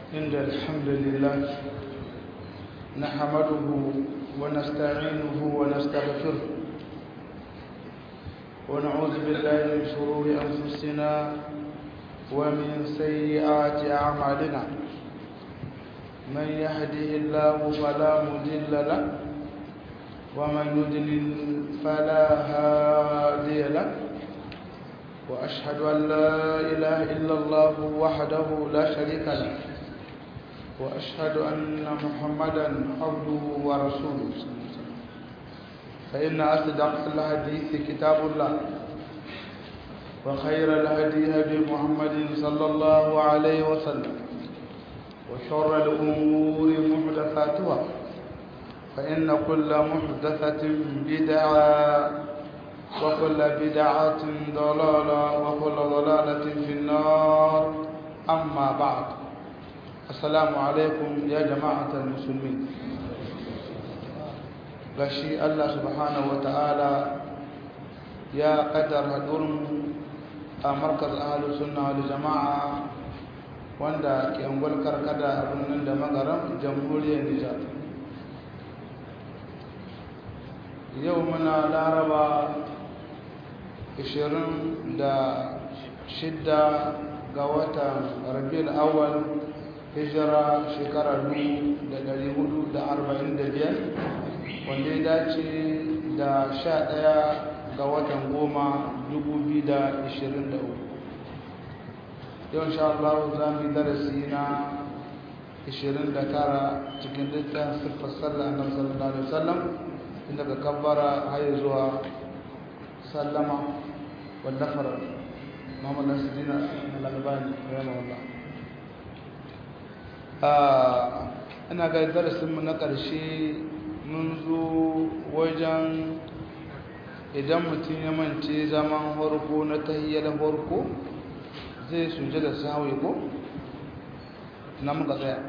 إن الحمد لله نحمده ونستعينه ونستغفره ونعوذ بالله من شرور أنفسنا ومن سيئات أعمالنا من يهده الله فلا مضل له ومن يضلل فلا هادي له وأشهد أن لا إله إلا الله وحده لا شريك له وأشهد أن محمدا عبده ورسوله فإن أصدق الحديث كتاب الله وخير الهدي هدي محمد صلى الله عليه وسلم وشر الأمور محدثاتها فإن كل محدثة بدعة وكل بدعة ضلالة وكل ضلالة في النار أما بعد السلام عليكم يا جماعة المسلمين gashi Allah subhanahu wata'ala ya kaddar hadurin a markaz ahalus sunna wal jama'a wanda ke ungwal karkada a birnin da magaran jamhuriyar Nijar yau muna laraba 26 ga watan rabiul awwal hijira shekarar 1445 wanda ya dace da 11 ga watan goma 2023 yau insha Allah za mu yi darasi na 29 cikin littafin siffar sallah annabi sallallahu alaihi wasallam inda ka kabbara har zuwa sallama wallafar Muhammad Nasiruddin Al-Albani rahimahullah ah ina ga darasin mu na ƙarshe mun zo wajen idan mutum ya mance zaman farko na tahiyyar farko zai suje da sahwi ko na muka tsaya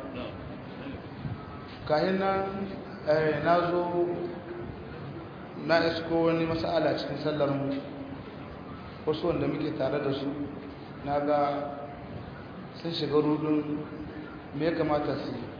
kayan nan na zo na isko wani masala cikin sallar mu wasu wanda muke tare da su na ga sun shiga rudun me ya kamata su yi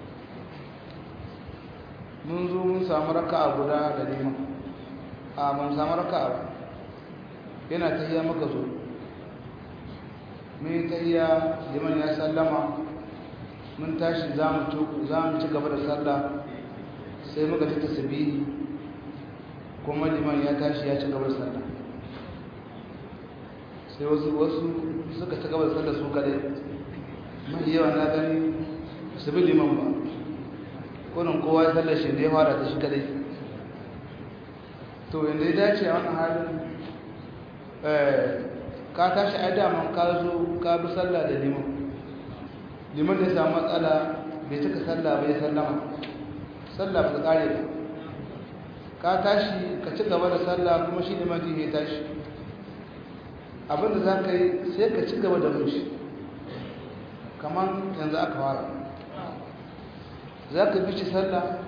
mun zo mun samu raka a guda da neman a mun samu raka ba yana ta iya maka zo mun yi ta iya liman ya sallama mun tashi za mu ci gaba da sallah sai muka ta tasbihi kuma liman ya tashi ya ci gaba da sallah sai wasu wasu suka ci gaba da sallah su kadai mai yawa na gani su bi liman ba kunin kowa ya sallar shi da ya fara ta shi kadai to yadda ya dace a wannan halin ka tashi a daman ka zo ka bi sallah da liman liman da ya samu matsala bai cika sallah bai sallama sallah ba ta kare ba ka tashi ka ci gaba da sallah kuma shi liman ya tashi abinda za ka yi sai ka ci gaba da mushi kamar yanzu aka fara za ka bi shi sallah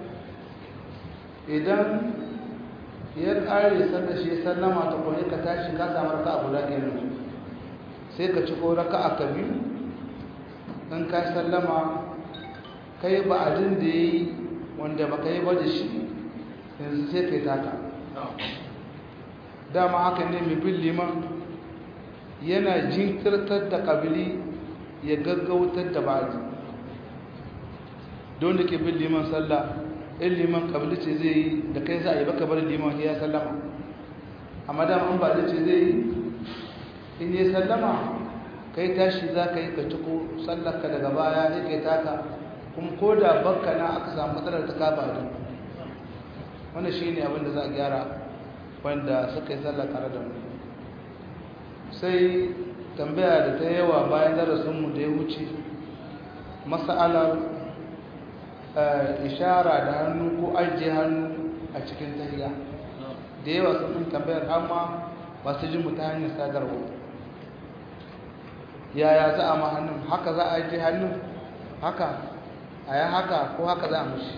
idan ya ƙare sallah shi sallama ta kone ka tashi ka samu raka abu da kenan sai ka ci ko raka a ka biyu in ka sallama ka yi ba'adin da ya yi wanda ba ka yi ba da shi yanzu sai ka yi taka dama haka ne mai bin liman yana jinkirtar da ƙabili ya gaggautar da ba'adi don da ke bin liman sallah in liman kabili ce zai yi da kai za a yi baka bari liman ya sallama amma dama an ba da ce zai yi in yi sallama kai tashi za ka yi ka ciko sallarka daga baya ya kai taka kuma ko da bakka na aka samu matsalar ta kaba da wanda shi ne abinda za a gyara wanda suka yi sallar tare da mu sai tambaya da ta yawa bayan darasinmu da ya wuce mas'alar ishara da hannu ko ajiye hannu a cikin tahiya da yawa sun tambayar amma ba su ji mu ta hanyar sadarwa yaya za a ma hannun haka za a ajiye hannun haka a yi haka ko haka za a mushi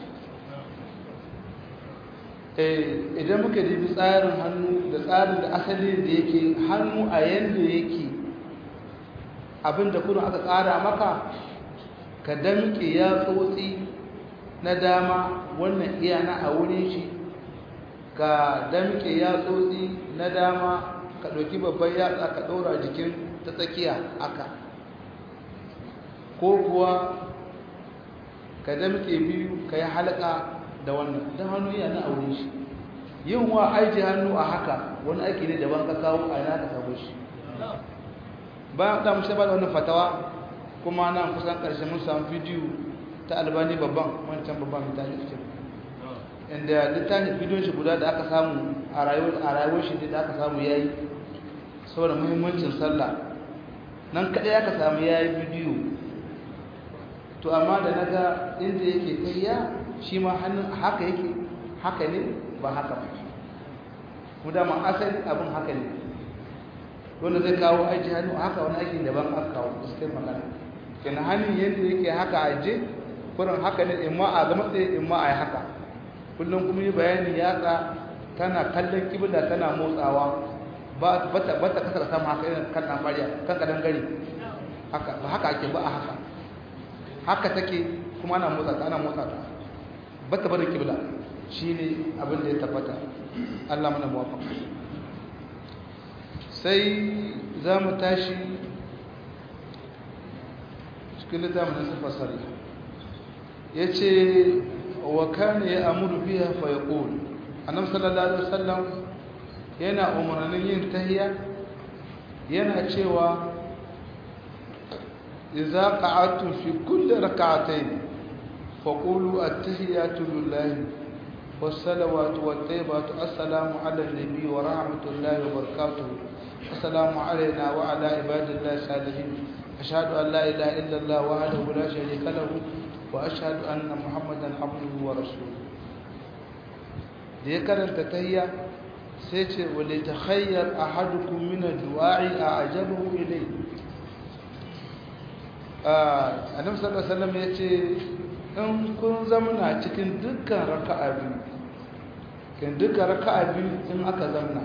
idan muka dubi tsarin hannu da tsarin da asalin da yake hannu a yanda yake abinda kuna aka tsara maka ka damke ya tsotsi na dama wannan iya na a wurin shi ka damke ya tsotsi na dama ka ɗauki babban yatsa ka ɗora jikin ta tsakiya aka ko kuwa ka damke biyu ka yi halaka da wannan don hannu yana a wurin shi yin wa aiki hannu a haka wani aiki ne daban ka kawo a yana ka sabo shi bayan da mashi ba da wannan fatawa kuma nan kusan ƙarshe mun samu bidiyo ta albani babban wancan babban mutane su inda littafin bidiyon shi guda da aka samu a rayuwar shi da aka samu ya yi saboda muhimmancin sallah nan kaɗai aka samu ya yi bidiyo to amma da na ga inda yake kariya shi ma hannun haka yake haka ne ba haka ba mu dama asali abin haka ne wanda zai kawo aiki hannu haka wani aiki daban aka kawo gaskiyar magana kenan hannun yadda yake haka a je kurin haka ne in ma a zama tsaye in ma a yi haka kullum kuma yi bayani yatsa tana kallon kibla tana motsawa ba ta bata kasar sama haka irin kan dan bariya kan kadan gari haka ba haka ake ba a haka haka take kuma ana motsa ta ana motsa ta bata bada kibla shine abin da ya tabbata Allah mana muwafaqa sai za mu tashi cikin littafin da fasari ya ce wa kana ya amuru biya fa ya ƙoli annabi sallallahu alaihi wasallam yana umarnin yin tahiya yana cewa idza qa'adtum fi kulli rak'atayn faqulu at-tahiyatu lillahi والصلوات والطيبات السلام على النبي ورحمة الله وبركاته السلام علينا وعلى عباد الله الصالحين أشهد أن لا إله إلا الله وحده لا شريك له وأشهد أن محمدا عبده ورسوله ذكر التتهية سيتي وليتخير أحدكم من الدعاء أعجبه إليه النبي صلى الله عليه وسلم يتي in kun zamana cikin dukkan raka'a biyu kan dukkan raka'a biyu in aka zamna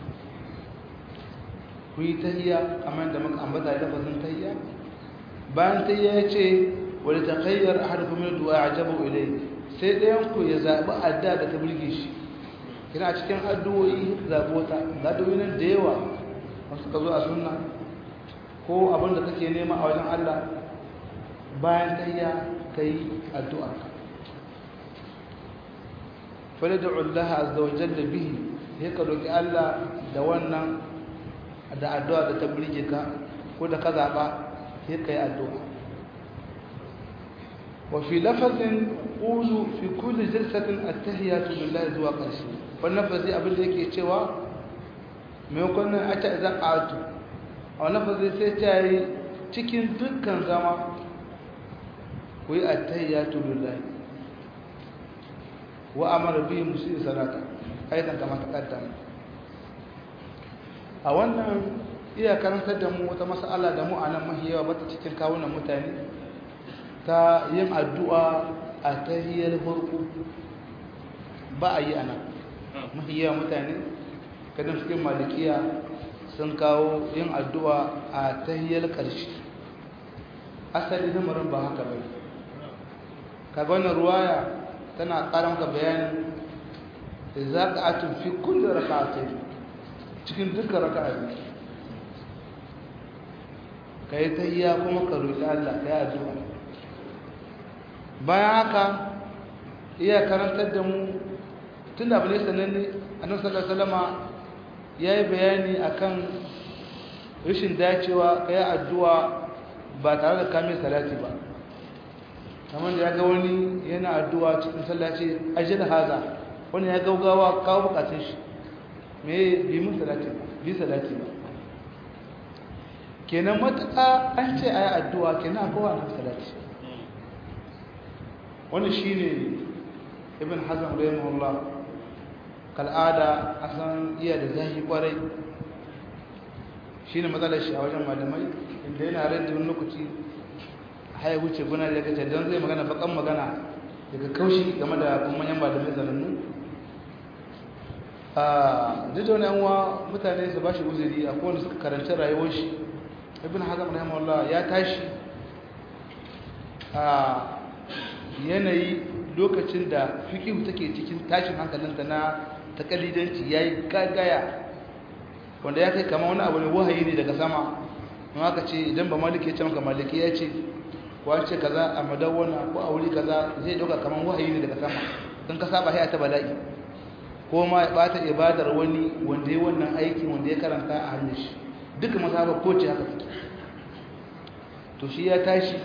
ku yi tahiyya kamar da muka ambata da lafazin tahiyya bayan tahiyya ya ce wani takayyar harfi min du'a ajabu ilai sai ɗayan ku ya zaɓi adda da ta burge shi kina cikin addu'o'i zaɓi wata ga addu'o'i nan da yawa wasu ka zo a sunna ko abin da kake nema a wajen Allah bayan tahiyya ka yi addu'a falida Allah azza wa jalla bihi sai ka roki Allah da wannan da addu'a da ta burge ka ko da ka zaɓa sai ka yi addu'a wa fi lafazin ƙulu fi kulli jalsatin attahiyatu lillahi zuwa ƙarshe wannan lafazi abin da yake cewa maimakon nan a ta idan ƙatu a wani lafazi sai ta yi cikin dukkan zama ku yi attahiyatu lillahi wa amara bihi musu salata aidan kama ta kaddama a wannan iya karantar da mu wata mas'ala da mu a nan mahiyawa bata cikin kawunan mutane ta yin addu'a a tahiyar farko ba a yi a nan mahiyawa mutane kadan cikin malikiya sun kawo yin addu'a a tahiyar ƙarshe asali lamarin ba haka bai kaga wannan ruwaya tana ƙara maka bayanin da za ka atun fi kullum raka'atai cikin dukkan raka'a biyu ka yi ta iya kuma ka roƙi Allah ka yi addu'a bayan haka iya karantar da mu tun da abu ne sananne annabi sallallahu alaihi wasallama ya yi bayani akan rashin dacewa ka yi addu'a ba tare da kamin salati ba kamar da ya ga wani yana addu'a cikin sallaci ajiyar haza wani ya gaugawa kawo bukatun shi me bi mun salati bi salati ba kenan matuƙa an ce a yi addu'a kenan a kowa na salati wani shi ne ibn hazan rahimahullah kal'ada a san iya da zahi kwarai shi ne matsalar shi a wajen malamai inda yana rai da wani lokaci haya wuce guna da ya don zai magana bakan magana daga kaushi game da kuma manyan malamai zanannu a duk da wani yanwa mutane su ba shi uzuri a kowane suka karanci rayuwar shi ibn hazam rahimahullah ya tashi a yanayi lokacin da fikihu take cikin tashin hankalinta na takalidanci ya yi gagaya wanda ya kai kama wani abu ne wahayi ne daga sama in aka ce idan ba maliki ya ce maka maliki ya ce wace kaza a madawwana ko a wuri kaza zai dauka kaman wahayi ne daga sama don ka saba haya ta bala'i ko ma ya bata ibadar wani wanda ya wannan aiki wanda ya karanta a hannun shi duka masaba ko ce haka take to shi ya tashi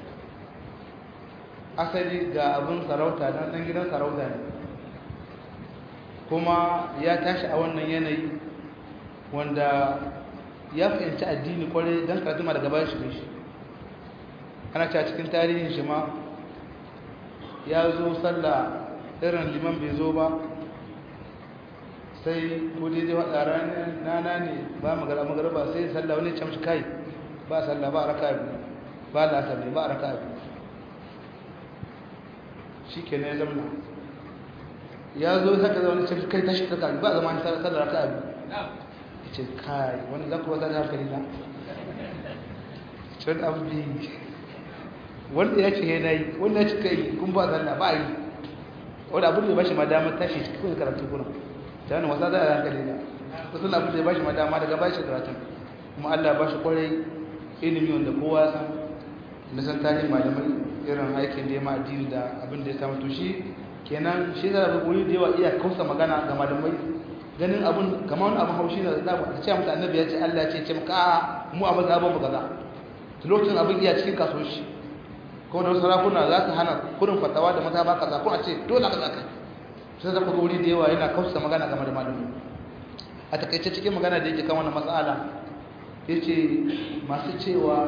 asali ga abin sarauta dan dan gidan sarauta ne kuma ya tashi a wannan yanayi wanda ya fahimci addini kwarai don karatu ma daga bayan shi shi ana cewa cikin tarihin shi ma ya zo sallah irin liman bai zo ba sai ko daidai waɗa ranar nana ne ba magana magaraba sai sallah wani camshi kai ba sallah ba raka biyu ba lasar ne ba raka biyu shi ke ne zamna ya zo saka da wani camshi kai tashi raka biyu ba zama sallah raka biyu ya ce kai wani za ku wata da hankali na cin abu biyu wanda ya ce yana yi wanda ya ce kai kun ba zanna ba yi wanda abin da ya bashi madama tashi cikin karatu kuna ta wani wasa za a hankali na wasu na abin da ya bashi madama daga bashi karatu kuma allah ba shi kwarai ilimi wanda kowa ya san na san tarihin malamai irin aikin da ya ma addini da abin da ya samu to shi kenan shi da wuri da yawa iya kausa magana ga malamai ganin abin kamar wani abin haushi da za a ce mutu annabi ya ce allah ya ce ce maka mu a mazhabin mu kaza lokacin abin iya cikin kasuwanci ko da sarakuna za su hana kurin fatawa da mata ba kaza ko a ce dole ka zaka sai da kuma wuri da yawa yana kausa magana game da malami a takaice cikin magana da yake kan wannan mas'ala yace masu cewa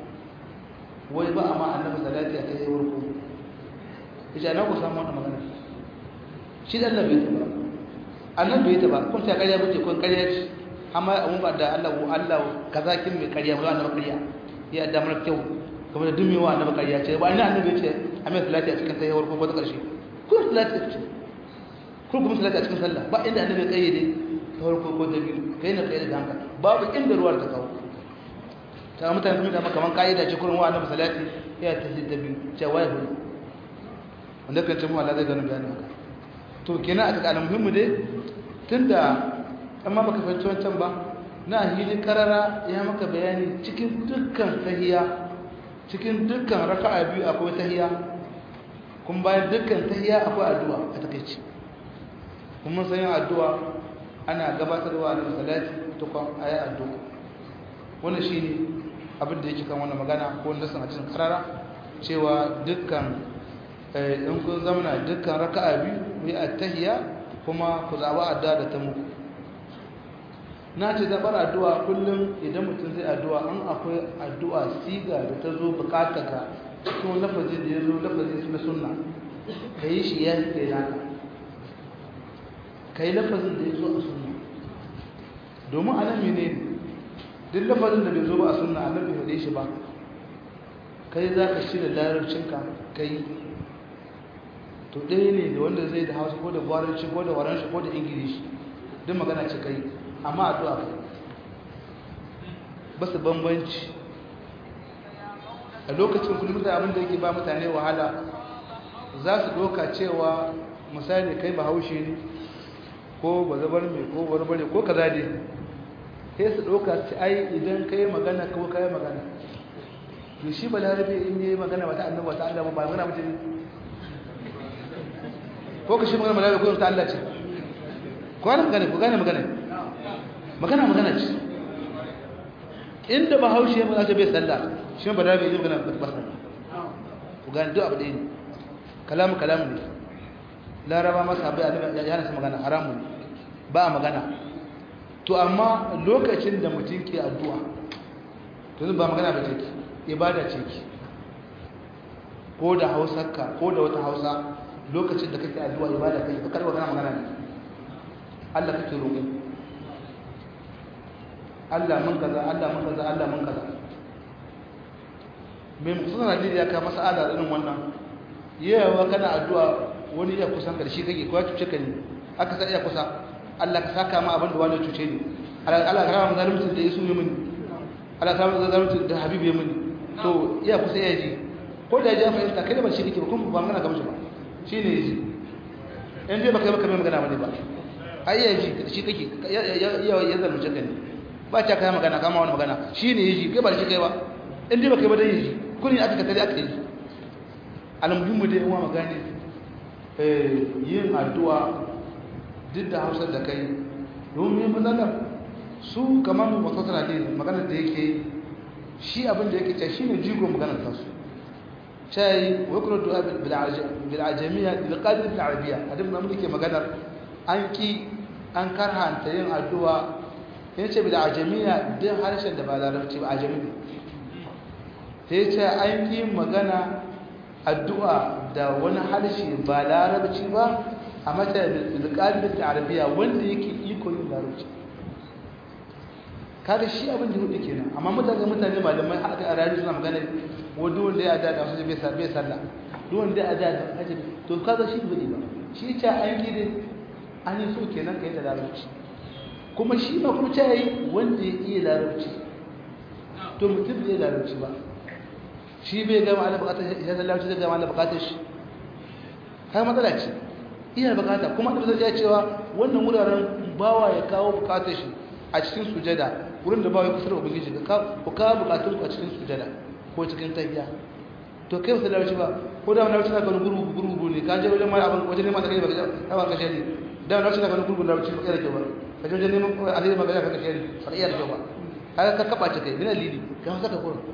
wai ba a ma annabi salati a kai warko yace ana ku samu wannan magana shi da annabi ta ba annabi ta ba kun ta kariya bace kun kariya ce amma mun ba da Allah Allah kaza kin mai kariya ba annabi kariya ya da mana kyau kuma da dumewa annabi kariya ce ba ina annabi ce a mai salati a cikin tayyawar ko ta karshe ko salati ce ko kuma salati a cikin sallah ba inda annabi kayyade ta farko ko ta biyu kai na kayyade hanka babu inda ruwar ta kawo ta mutane sun dama kaman kayyada ce kurin wa annabi salati ya ta ta biyu ce wai hu wanda kan ce mu Allah zai gani bayani haka to kenan aka kana muhimmi dai tunda amma baka fahimci wancan ba na hili karara ya maka bayani cikin dukkan tahiya cikin dukkan raka'a biyu akwai tahiya kun bayan dukkan tahiya akwai addu'a a takeici kuma sai addu'a ana gabatarwa da salati to kan ayi addu'a wannan shine abin da yake kan wannan magana ko wanda sun hadisin karara cewa dukkan in kun zamana dukkan raka'a biyu yi at-tahiyya kuma ku zaba addu'a da ta muku na ce zaɓar addu'a kullum idan mutum zai addu'a an akwai addu'a siga da ta zo bukata ka cikin lafazi da ya zo lafazi na sunna ka yi shi ya kai naka ka yi lafazin da ya zo a sunna domin a nan mene duk lafazin da bai zo ba a sunna a nan bai faɗe shi ba kai za ka shirya larabcinka ka yi to ɗaya ne da wanda zai da hausa ko da gwaranci ko da waranci ko da ingilishi duk magana ce kai amma addu'a kai ba su bambanci a lokacin kullum da abin da yake ba mutane wahala za su doka cewa misali kai ba haushe ne ko ba zabar mai ko barbare ko kaza ne sai su doka su ai idan kai magana ko kai magana to shi ba larabe in yi magana ba ta annabi ba ta Allah ba magana mutum ko ka shi magana larabe ko ta Allah ce ko gane magana ko gane magana magana magana ce inda ba haushe ya magana bai sallah shi ba larabe yi magana ba sallah ku gane duk abu ɗaya ne kalamu kalamu ne laraba masa abai annabi ya nasa magana haramu ne ba magana to amma lokacin da mutum ke addu'a to ba magana ba ce ki ibada ce ki ko da hausarka ko da wata hausa lokacin da kake addu'a ibada kai ba karba kana magana ne Allah kake roƙo Allah mun kaza Allah mun kaza Allah mun kaza mai mutum Najeriya ka masala irin wannan yawa kana addu'a wani ya kusan karshe kake ko ya cuce ka ne aka sa iya kusa Allah ka saka ma abin da wani cuce ni Allah ka rama zalunci da Yesu ya mini Allah ka rama zalunci da Habibu ya mini to iya kusa ya ji ko da ya ji fahimta kai da ba shi kake ba kuma ba magana gamshi ba shi ne ji in dai baka yi baka mai magana ba ne ba ai ya ji shi kake ya ya zalunce ka ne ba ta kai magana kama wani magana shi ne ya ji kai ba shi kai ba in dai baka yi ba dai ya ji kuni aka ka tare aka yi almuhimmu dai uwa magani yin addu'a duk da hausar da kai domin matsalar su kamar matasar ne maganar da yake shi abin da yake ce shi ne jigo maganar tasu shayi wakilin du'a bil'ajamiya bil'adir bil'arabiya a duk namun da ke maganar an ki an karhanta yin addu'a ya ce bil'ajamiya din harshen da ba larabci ba ajami ta yi ce an ki magana addu'a da wani harshe ba larabci ba a matsayin bil'adir bil'arabiya wanda yake iko yin larabci kada shi abin da hudu kenan amma mutane mutane malamai haka a rayu suna magana wa duk wanda ya da su bai bai sallah duk wanda ya da da ajabi to kaga shi bai ba shi ce an yi dai an yi so kenan kai da larabci kuma shi ma kuma ce yi wanda ya iya larabci to mutum bai larabci ba shi bai gama ala bukatar ya da larabci zai gama ala bukatar shi har matsala ce iya bukata kuma da zai cewa wannan wuraren bawa ya kawo bukatar shi a cikin sujada wurin da ba wai kusa da ubangiji ka ku ka bukatun ku a cikin sujada ko cikin tahiya to kai wasu larabci ba ko da wani larabci na ganin gurgu gurgu ne ka je wajen mara abin wajen neman alheri ba ka ba ka shari da wani larabci na ganin gurgu larabci ba iya da kyau ba ka je wajen neman alheri ba ka ka shari ba iya da kyau ba ka ka kaba ce kai mina lili ka masa ka kurin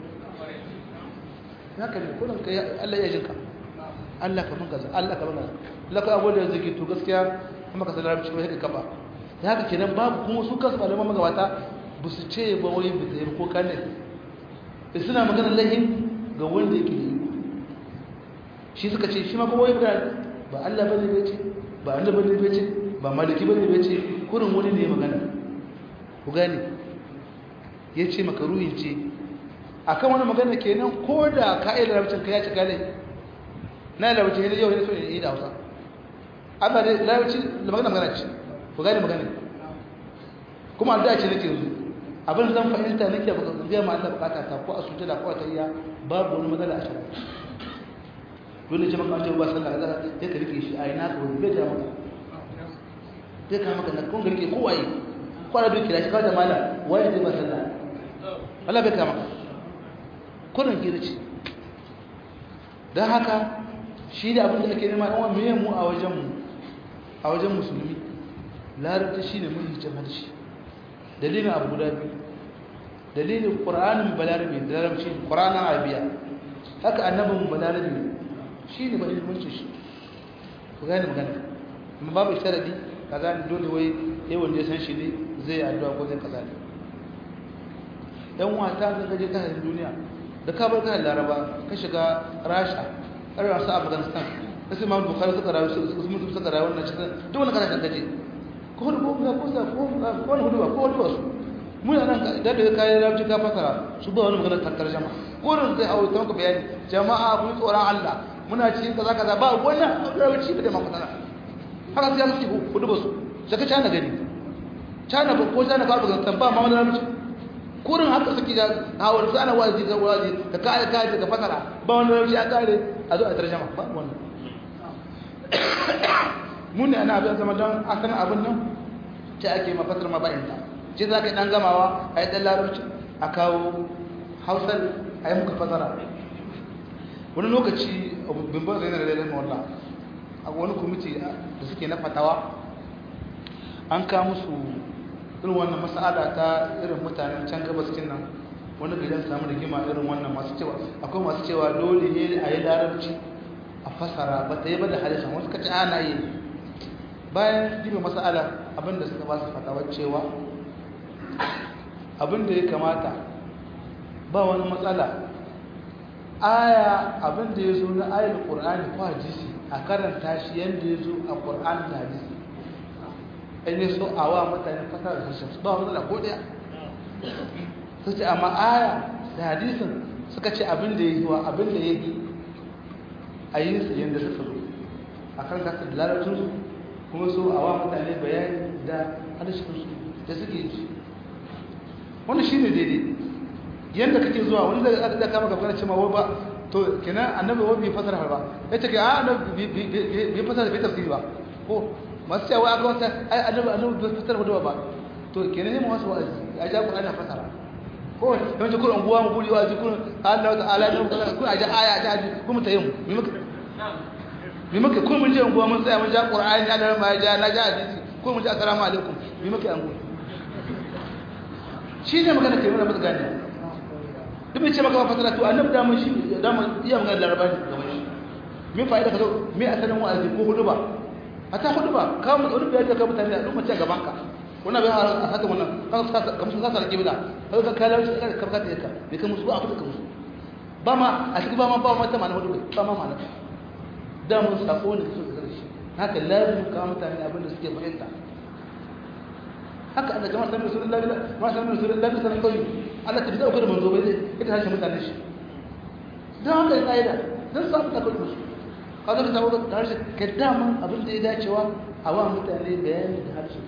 haka ne kurin kai Allah ya jinka Allah ka mun kaza Allah ka mun kaza Allah ka abu da zaki to gaskiya kuma ka san larabci ba sai ka kaba da haka kenan babu kuma su kansu malaman magabata ba su ce ba wai ba ta yi ko kane da suna maganar lahin ga wanda yake yi shi suka ce shi ma kuma wai ba ba Allah bane bai ce ba Allah bane bai ce ba maliki bane bai ce kurin wani ne magana ku gane ya ce makaruhin ce akan wani magana kenan ko da ka yi larabcin ka ya ci gale na larabcin yana yau ne so yi da hausa amma da larabcin da magana magana ce ku gane magana kuma da ce nake yanzu abin zan fahimta nake ba zai ma Allah bukata ta ko a sujada ko a tayya babu wani matsala a shari'a dole ce maka ce ba sallah kaza sai ka rike shi ai na ka wani bai da maka sai ka maka na kun ga rike ko waye ko da duki da shi kawai da mala waye zai ba sallah Allah bai kama kurin kira ce dan haka shi da abin da ake nema dan wani mu a wajen mu a wajen musulmi larabci shi ne mahimmancin harshe dalilin abu guda biyu dalilin ƙura'anin balarabe da larabci ƙura'anin arabiya haka annabin balarabe shi ne mahimmancin shi ku gane magana amma babu sharadi ka gane dole wai yawan da ya san shi ne zai addu'a ko zai kaza ne yan wata ga gaje ta duniya da ka bar kan laraba ka shiga rasha ƙarar su afghanistan kasu ma bukari suka rayu su mutu suka rayu wannan cikin duk wani kasashen gaje ko hudu ko ga kusa ko wani hudu ba ko hudu wasu mu yana nan da da kayan rabci ka fasara su ba wani magana tankar jama'a ko da zai hawo ta maka bayani jama'a kun tsoron Allah muna cikin kaza kaza ba wannan rabci da maka tsara haka sai su hudu ba su saka cana gani cana ba ko cana ka ba ba ma wani rabci kurin haka suke da hawo su ana wazi da wazi da kai kai da fasara ba wani rabci a kare a zo a tarjama ba wannan mun ne ana abin zama don asan abin nan ta ake mafasar mabayanta ce za ka yi ɗan gamawa a yi ɗan larabci a kawo hausar a yi muka fasara wani lokaci bimban zai na lalai mawalla a wani kwamiti da suke na fatawa an kawo musu irin wannan masa'ada ta irin mutanen can gabas nan wani gidan samu rigima irin wannan masu cewa akwai masu cewa dole ne a yi larabci a fasara ba ta yi ba da halishan wasu kaci ana yi bayan jibe masala abinda suka ba su fatawar cewa abinda ya kamata ba wani matsala aya abinda ya zo na ayar ƙur'ani ko hadisi a karanta shi yadda ya zo a ƙur'ani da hadisi in yi so a wa mutane fasara da harshen su ba wani matsala ko ɗaya su ce amma aya da hadisin suka ce abinda ya yi wa abinda ya yi a yi su yadda suka zo a kan kasa da larabcinsu kuma so a wa mutane bayani da harshensu da suke ji wani shi ne daidai yadda kake zuwa wani da aka kama gaba na cewa wai ba to kenan annabi wa bai fasara ba yace ke a annabi bai fasara bai tafsiri ba ko masu cewa aka wata ai annabi annabi bai fasara hudu ba to kenan ne mu wasu wa'azi a ja Qur'ani fasara ko yawanci kun unguwa mu guri wa'azi kun Allah ta'ala ne kun a ja aya ta ji kun mu tayi mu mi muka mi muka kun mun je unguwa mun tsaya mun ja Qur'ani Allah ma ja na ja hadisi kun mun ji assalamu alaikum mi muka an gudu shi ne magana kai mana muka gane duk mai ce maka ba fasara to annabi da mun shi da mun iya magana larabani gaban shi me fa'ida ka zo me asalin wa'azi ko hudu ba hata hudu ba ka mu wani bayani ka mutane a lokacin gaban ka wannan bai har a sata wannan ka sa ka musu sata kibla ka ka kala shi ka ka ka ka me ka musu ba ka musu ba ma a cikin ba ma ba ma ta mana hudu ba ma mana da mun sako ne su da shi haka lazim ka mutane abin da suke fahimta haka Allah jama'a sallallahu alaihi wasallam ma sallallahu alaihi wasallam sallallahu alaihi Allah ta dauka da manzo bai ita harshe mutane shi dan haka ya kaida dan samu ta kullu ka zo ka samu da harshe ka dama abin da ya dacewa a wa mutane bayani da harshe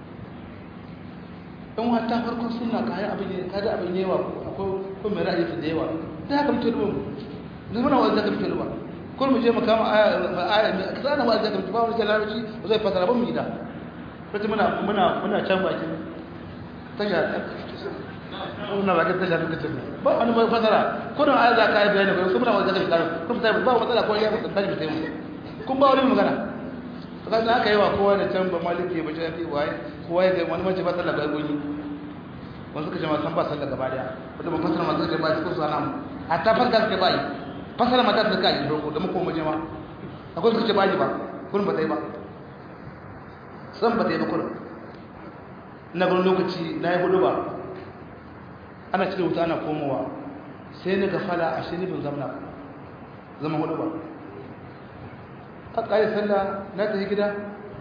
dan wata farkon sunna kai abin ne kada abin yawa akwai ko mai ra'ayi da yawa da haka muke dubo mu muna wanda ka fito ba ko mu je mu kama aya aya ka sana wanda ka fito ba wani larabci zai fasara ba mu gida wata muna muna muna can bakin tasha muna bakin tasha duka can ba wani mai fasara kudin ayar za ka yi bayani ko kuma muna wajen karin kun fita ba matsala ko ya fita tashi mutai mu kun ba wani magana to kasan aka yi wa kowa da can ba maliki ba shi waye kowa ya wani mace ba sallah ga gunyi wani suka ce ma san ba sallah gaba daya wata ban fasara masu ba su kusa nan hatta fasara suke ba yi fasara mata suka yi farko da muka maje ma akwai suka ce ba yi ba kun ba ta yi ba san ba ta yi bakwai na gani lokaci na yi hudu ba ana cire wuta ana komowa sai na gafala a shi nufin zamna zama hudu ba a ƙari sallah na ta yi gida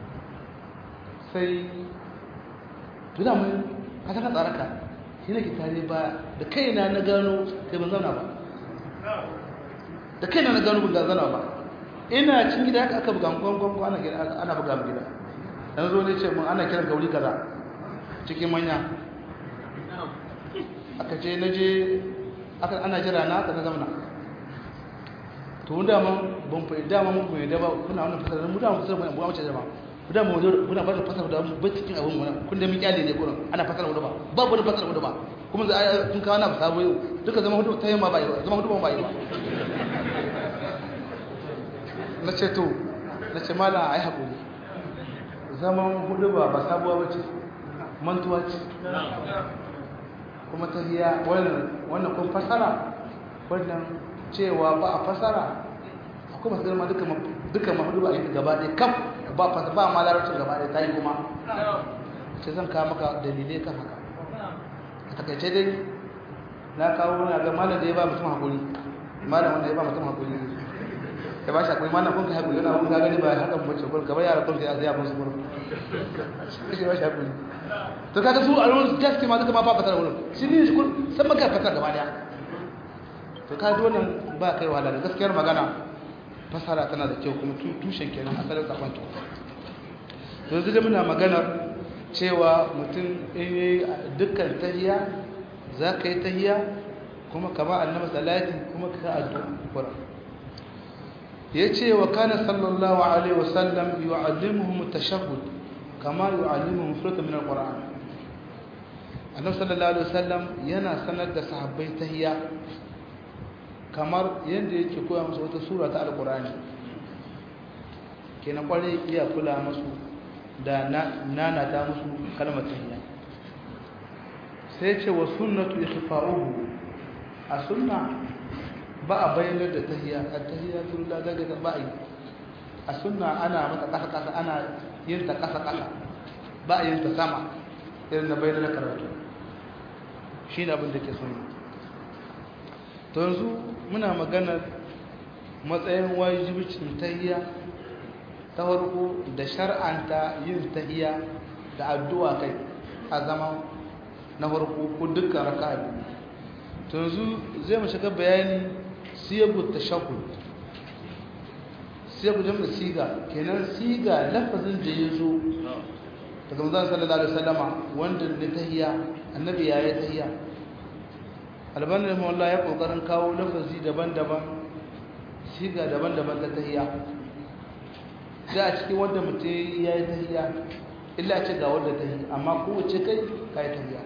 sai tuna mun a saka tsaraka shi ne ke tare ba da kaina na gano kai ban zauna ba da kaina na gano ban zauna ba ina cin gida haka aka buga gwangwan ana buga mu gida yanzu zo ne ce mun ana kiran gauri kaza cikin manya aka ce na je aka ana jira na aka na zamana to mun dama ban fa dama mun bai da ba kuna wannan fasara mu dama fasara mu amince da ba mu dama mu kuna fasara fasara da ba cikin abun mu kun da mun kyale ne gurin ana fasara mu ba babu wani fasara mu ba kuma za kun kawo na sabo yau duka zama hudu ta yamma ba zama hudu ba ba na ce to na ce mala ai hakuri zaman hudu ba ba sabuwa ba ce mantuwa ce kuma ta hiya wannan kun fasara wannan cewa ba a fasara akwai masu girma duka mahudu ba a yi gaba ɗaya kam ba fasa ba ma larabcin gaba ɗaya ta yi kuma ce zan kawo maka dalilai kan haka a takaice dai na kawo wani ga malam da ya ba mutum haƙuri malam wanda ya ba mutum haƙuri ya ba shi akwai mana kun ka haƙuri yana kun gani ba hakan mace kun gaba yara kun ya zai musu gurin shi ba shi haƙuri to kaga su a ruwan gaske ma duka ma ba fatar wurin shi ne shi kun san maka fatar gaba daya to ka ji wannan ba kai wahala da gaskiyar magana fasara tana da kyau kuma tushen kenan asalin sakon to yanzu da muna maganar cewa mutum in yi dukkan tahiya za ka yi tahiya kuma kama annabi salati kuma ka addu'a Qur'an yace wa kana sallallahu alaihi wasallam yu'allimuhum at-tashahhud kama yu'allimuhum suratan min al-Qur'an annabi sallallahu alaihi wasallam yana sanar da sahabbai tahiyya kamar yanda yake koya musu wata sura ta al-Qur'ani kenan kware iya kula musu da nana ta musu kalmar tahiyya sai ce wa sunnatu ikhfa'uhu a sunna ba a bayyanar da tahiyya a tahiyya tun da daga ba a yi a sunna ana mata kasa kasa ana yin ta kasa kasa ba a yin ta sama irin na bayyanar da karatu shi ne abin da ke sunna to yanzu muna maganar matsayin wajibicin tahiyya ta farko da shar'anta yin tahiyya da addu'a kai a zama na farko ko dukkan raka'a biyu to yanzu zai mu shiga bayani siyagu tashahhud siyagu jami'a siga kenan siga lafazin da ya zo daga manzon sallallahu alaihi wasallama wanda ne tahiyya annabi ya yi tahiyya albani rahimahullah ya kokarin kawo lafazi daban-daban siga daban-daban ta tahiyya da a cikin wanda mutum ya yi tahiyya illa ce ga wanda ta yi amma kowace kai ka yi tahiyya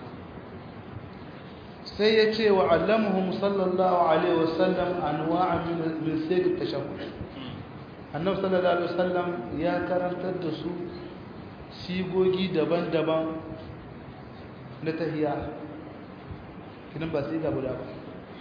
sai ya ce wa allamuhum sallallahu alaihi wasallam anwa'a min sirri tashahhud annabi sallallahu alaihi wasallam ya karantar da su sigogi daban-daban na tahiyya kidan ba siga guda ba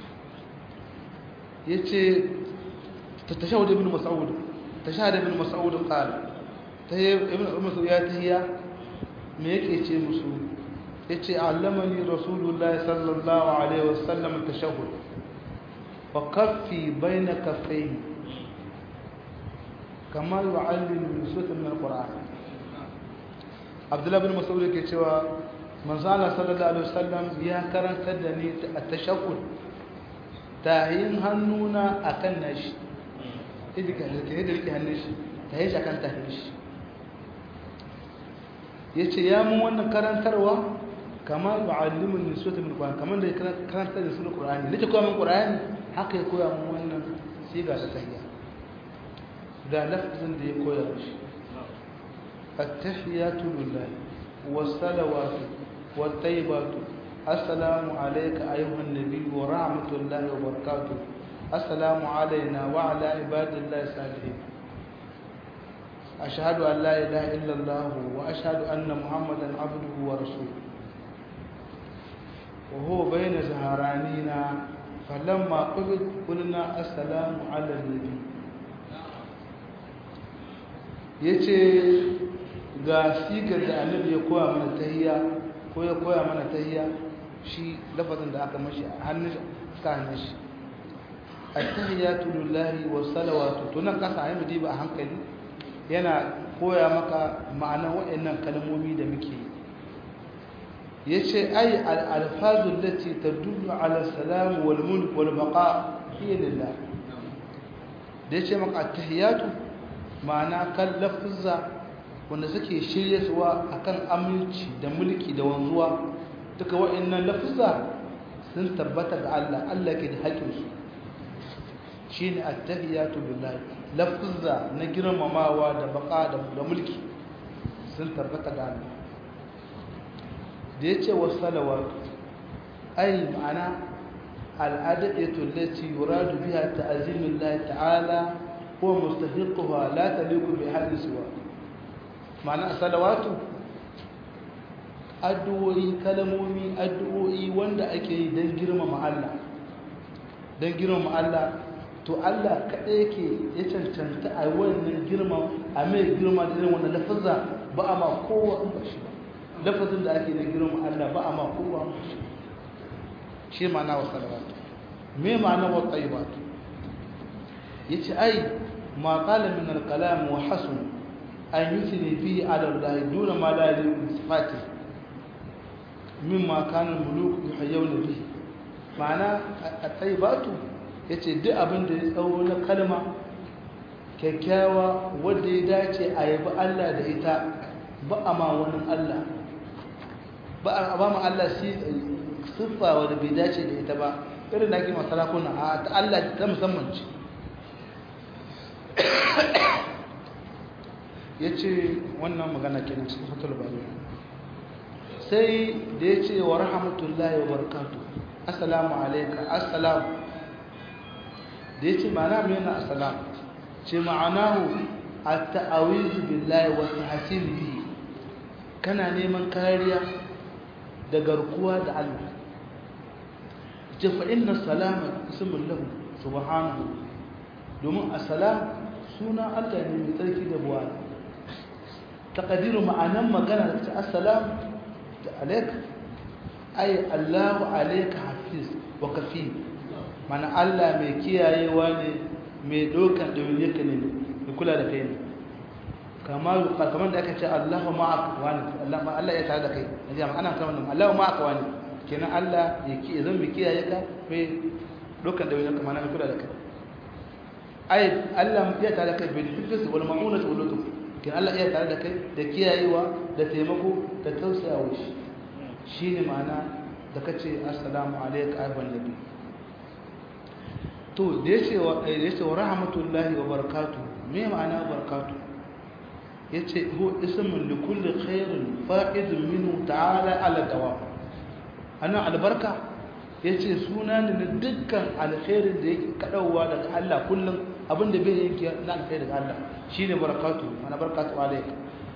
yace tashahhud ibn mas'ud tashahhud ibn mas'ud qala tayyib ibn mas'ud ya tahiyya me yake ce musu yace allamani rasulullahi sallallahu alaihi wasallam tashahhud wa kaffi baina kaffayhi kama yu'allimu nusata min alquran abdullah bin mas'ud yake cewa manzo Allah sallallahu alaihi wasallam ya karanta da ni at-tashahhud tahin hannuna akan nashi idika da ke da rike hannun shi tahin shi akan tahin shi yace ya mun wannan karantarwa kama yu'allimu nusata min alquran kaman da karanta da sunan qur'ani nake koya min qur'ani haka ya koya mun wannan siga ta tahiyya da lafzin da ya koya shi attahiyatu lillahi wassalawatu wattayyibatu assalamu alayka ayyuhan nabiy wa rahmatullahi wa barakatuh assalamu alayna wa ala ibadillahi salihin ashhadu an la ilaha illa allah wa ashhadu anna muhammadan abduhu wa rasuluhu wa huwa bayna zaharanina falamma qubid qulna assalamu ala nabiy ya ce ga sigar da annabi ya koya mana tahiyya ko ya koya mana tahiyya shi lafazin da aka mashi a hannun suka hannun shi at-tahiyyatu lillahi wa salawatu to nan kasa ayi mudiba a hankali yana koya maka ma'anar waɗannan kalmomi da muke yi yace ay al-alfazu allati tadullu ala salam wal mulk wal baqa hiya lillah da yace maka at-tahiyyatu ma'ana kan lafuzza wanda suke shirye suwa akan aminci da mulki da wanzuwa duka wa'annan lafuzza sun tabbata ga Allah Allah ke da haƙƙin su shine at-tahiyatu billahi lafuzza na girmamawa da baka da mulki sun tabbata ga Allah da yace was-salawat ai ma'ana al-adatu allati yuradu biha ta'zimullahi ta'ala هو مستحقها لا تليق بأحد سواه معنى الصلوات addu'o'i kalmomi addu'o'i wanda ake yi don girmama Allah don girmama Allah to Allah kaɗai yake ya cancanta a wannan girma a mai girma da irin wannan lafazza ba a ma kowa in ba shi ba lafazin da ake na girmama Allah ba a ma kowa in ba shi shi ma'ana wa salawatu me ma'ana wa tsayibatu yace ai ما قال من الكلام وحسن أن يثني به على الله دون ما لا يليق بصفاته مما كان الملوك يحيون به معنى الطيبات yace duk abin da ya tsawo na kalma kyakkyawa wadda ya dace a yabi Allah da ita ba a ma wani Allah ba a ba ma Allah siffa wadda bai dace da ita ba irin da ake masarakuna a ta Allah ta musamman ce ya ce wannan magana kenan cikin fatul bari sai da ya ce wa rahmatullahi wa barakatu assalamu alaika assalamu da ya ce ma'ana mai yana assalamu ce ma'anahu a ta'awizu billahi wa tahsin bihi kana neman kariya da garkuwa da Allah ce fa inna salama ismun lahu subhanahu domin assalam suna Allah ne mai tsarki da buwa taqdiru ma'anan magana da assalam da alaik ay Allahu alayka hafiz wa kafil mana Allah mai kiyayewa ne mai dokan dauniyarka ne mai kula da kai ne kamar kamar da aka ce Allahu ma'aka wani Allah Allah ya tare da kai jama'a ana kamar Allahu ma'aka wani kenan Allah ya ki zan mai kiyaye ka mai dokan dauniyarka mana mai kula da kai ai Allah ya tare da kai bil hifz wal ma'unati wal lutf kin Allah ya tare da kai da kiyayewa da taimako da tausayawa shi shine ma'ana da kace assalamu alayka ayyuhan nabi to da yace wa yace wa rahmatullahi wa barakatuh me ma'ana barakatuh yace hu ismun li kulli khairin fa'idun minhu ta'ala ala dawam ana albarka yace suna ne na dukkan alkhairin da yake kadawa daga Allah kullum abinda bai yanke na alkhairi daga Allah shine barakatuh ana barakatuh alayk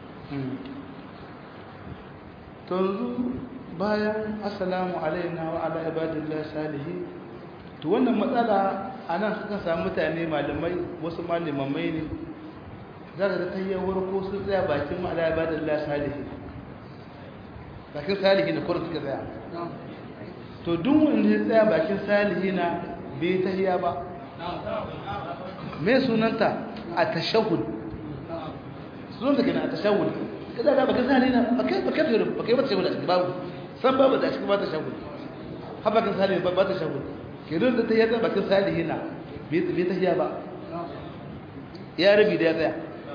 to bayan assalamu alaina wa ala ibadillahi salihin to wannan matsala anan suka samu mutane malamai wasu malamai ne za ka ta yi warko sun tsaya bakin ma'ala ibadillahi salihin bakin salihin da kurin suka tsaya to duk wanda ya tsaya bakin salihina bai tahiya ba me sunanta a tashahud sunanta kenan a tashahud kaza ga bakin salihina bakai bakai bakai ba tashahud a cikin babu san babu da cikin ba tashahud ha bakin salihina ba tashahud kenan da tahiya da bakin salihina bai tahiya ba ya rabi da ya tsaya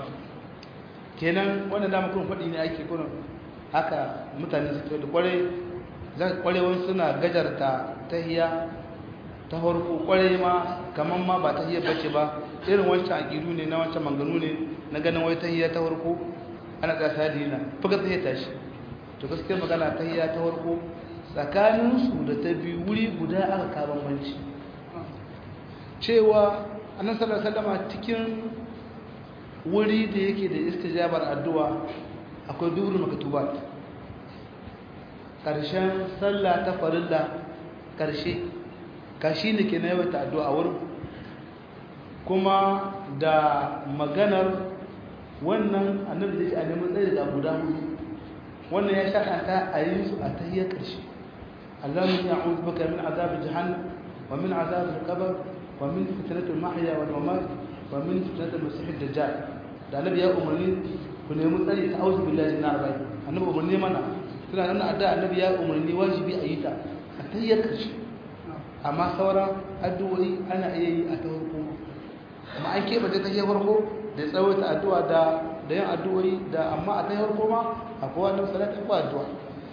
kenan wannan dama kun faɗi ne ake kuna haka mutane suke da kwarai kwarewan suna gajarta tahiya ta farko kwarai ma kaman ma ba tahiya bace ba irin wancan aqidu ne na wancan manganu ne na ganin wai tahiya ta farko ana ga sadina fuka tahiya tashi to gaskiya magana tahiya ta farko tsakanin su da ta biyu wuri guda aka ka bambanci cewa annabi sallallahu alaihi wasallam cikin wuri da yake da istijabar addu'a akwai durul maktubat ƙarshen sallah ta farilla ƙarshe kashi ne ke na yawaita addu'a wurin kuma da maganar wannan annabi da shi a neman tsaye da guda hudu wannan ya shaƙanta a yi su a tahiyar ƙarshe allahun ya a'udhu baka min azabin jahannam wa min azabin kabar wa min fitnatul mahya wal mamat wa min fitnatul masih dajjal da annabi ya umarni ku nemi tsari ta auzu billahi na arba'i annabi umarni mana suna nan adda annabi ya umarni wajibi a yi ta a tayyar karshe amma sauran addu'o'i ana iya yi a ta farko amma an keɓe ta tayyar farko da tsawaita addu'a da da yin addu'o'i da amma a tayyar farko ma akwai wannan salati ko addu'a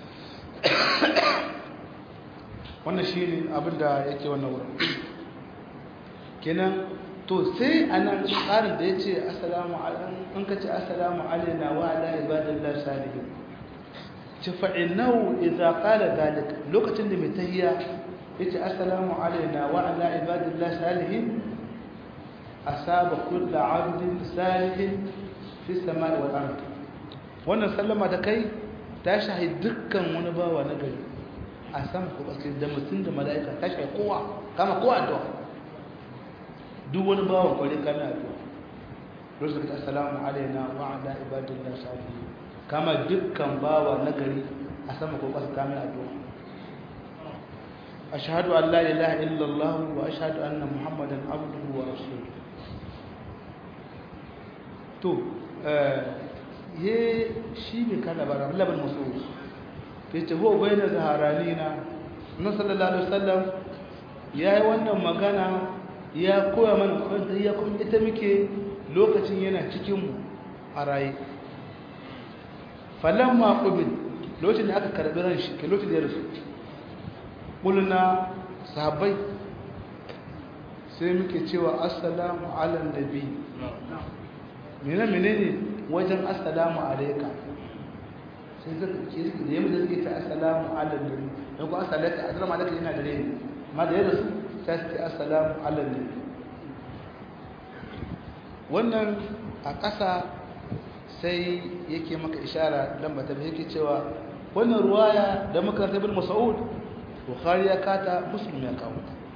wannan shine abin da yake wannan wurin kenan to sai anan tsarin da yace assalamu alaikum in ka ce assalamu alaina wa ala ibadillahi salihin ci fa'inau idza qala zalika lokacin da mai tahiyya yace assalamu alaina wa ala ibadillahi salihin asaba kullu 'abdin salihin fi samai wal ard wannan sallama da kai ta shahi dukkan wani bawa na gari a sama ko ƙasa da mutum da mala'ika ta shahi kowa kama kowa addu'a duk wani bawa kware kana addu'a lokacin da assalamu alaina wa ala ibadillahi salihin kama dukkan bawa nagari a sama ko ƙasa kame addu'a ashhadu an la ilaha illallah wa ashhadu anna muhammadan abduhu wa rasuluhu to ye shi ne kana bara laban musu ke ce ho bayna zaharanina na sallallahu alaihi wasallam yayi wannan magana ya koya mana kwanta ya kuma ita muke lokacin yana cikin mu a raye falamma qubil lokacin da aka karbi ran shi ke lokacin da ya rasu kulna sahabbai sai muke cewa assalamu ala nabi mene menene wajen assalamu alayka sai zaka ke da yamma da suke ta assalamu ala nabi dan ko assalamu assalamu alayka yana da rai amma da ya rasu sai su ce assalamu ala nabi wannan a ƙasa sai yake maka ishara lamba ta yake cewa wannan ruwaya da muka ibn Mas'ud Bukhari ya kata Muslim ya kawo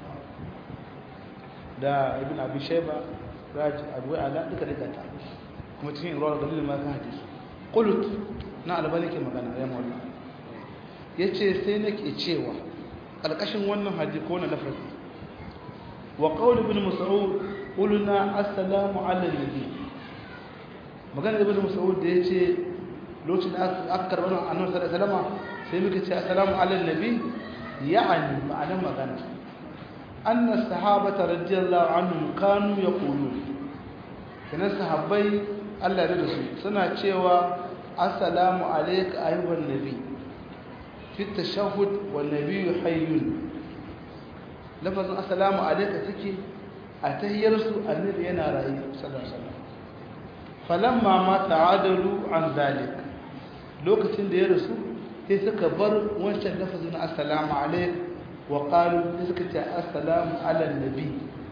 da Ibn Abi Shayba Raj Abu Ala duka duka ta kuma cikin ruwaya dalilin ma ka hadisi qulut na albani ke magana ya mawalla yace sai nake cewa alkashin wannan hadisi ko na lafazi wa qawl ibn Mas'ud qulna assalamu ala nabi magana ibn Mas'ud da yace lokacin da aka karɓar annabi sallallahu alaihi wasallam sai muka ce assalamu ala nabi يعني معنى مغنى أن الصحابة رضي الله عنهم كانوا يقولون كان الصحابي الله رسول سنة شوى السلام عليك أيها النبي في التشهد والنبي حي لفظ السلام عليك تكي a tahiyarsu annabi yana rayu sallallahu alaihi wasallam falamma ma ta'adalu an zalik lokacin da ya rasu sai suka bar wancan lafazin assalamu alaikum wa qalu sai suka ce assalamu ala nabi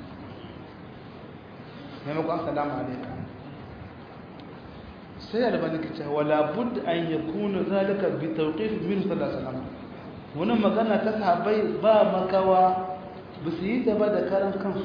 maimakon assalamu alaikum sai albani ka ce wala bud an yakuna zalika bi tawqif min sallallahu alaihi wasallam wannan magana ta sahabbai ba makawa ba su yi ta ba da karan kansu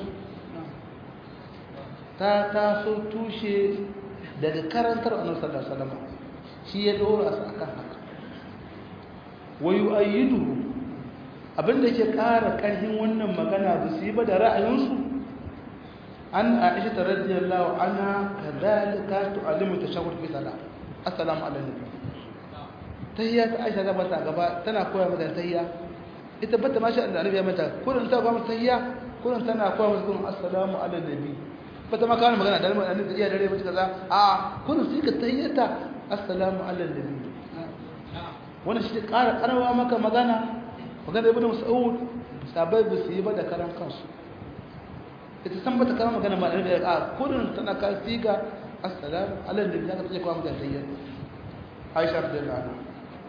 ta taso tushe daga karantar annabi sallallahu alaihi wasallam shi ya dora su akan haka wa yu'ayyiduhu abinda ke ƙara ƙarfin wannan magana ba su yi ba da ra'ayinsu an aisha ta radiyallahu anha kadhalika tu'allimu tashahhud fi salat assalamu alaikum tahiyya ta aisha gaba ta gaba tana koya mata tahiyya ita bata ma sha Allah annabi ya mata kullun ta ga mata tahiyya kullun tana koya mata kullun assalamu ala nabi bata ma kana magana da annabi iya dare mata kaza a kullun sai ka tahiyyata assalamu ala nabi wannan shi ƙara ƙarawa maka magana magana ibnu mas'ud sabai ba su yi ba da karan kansu ita san bata kama magana ma annabi a kullun tana ka siga assalamu ala nabi zaka ce koya mata tahiyya Aisha radiyallahu anha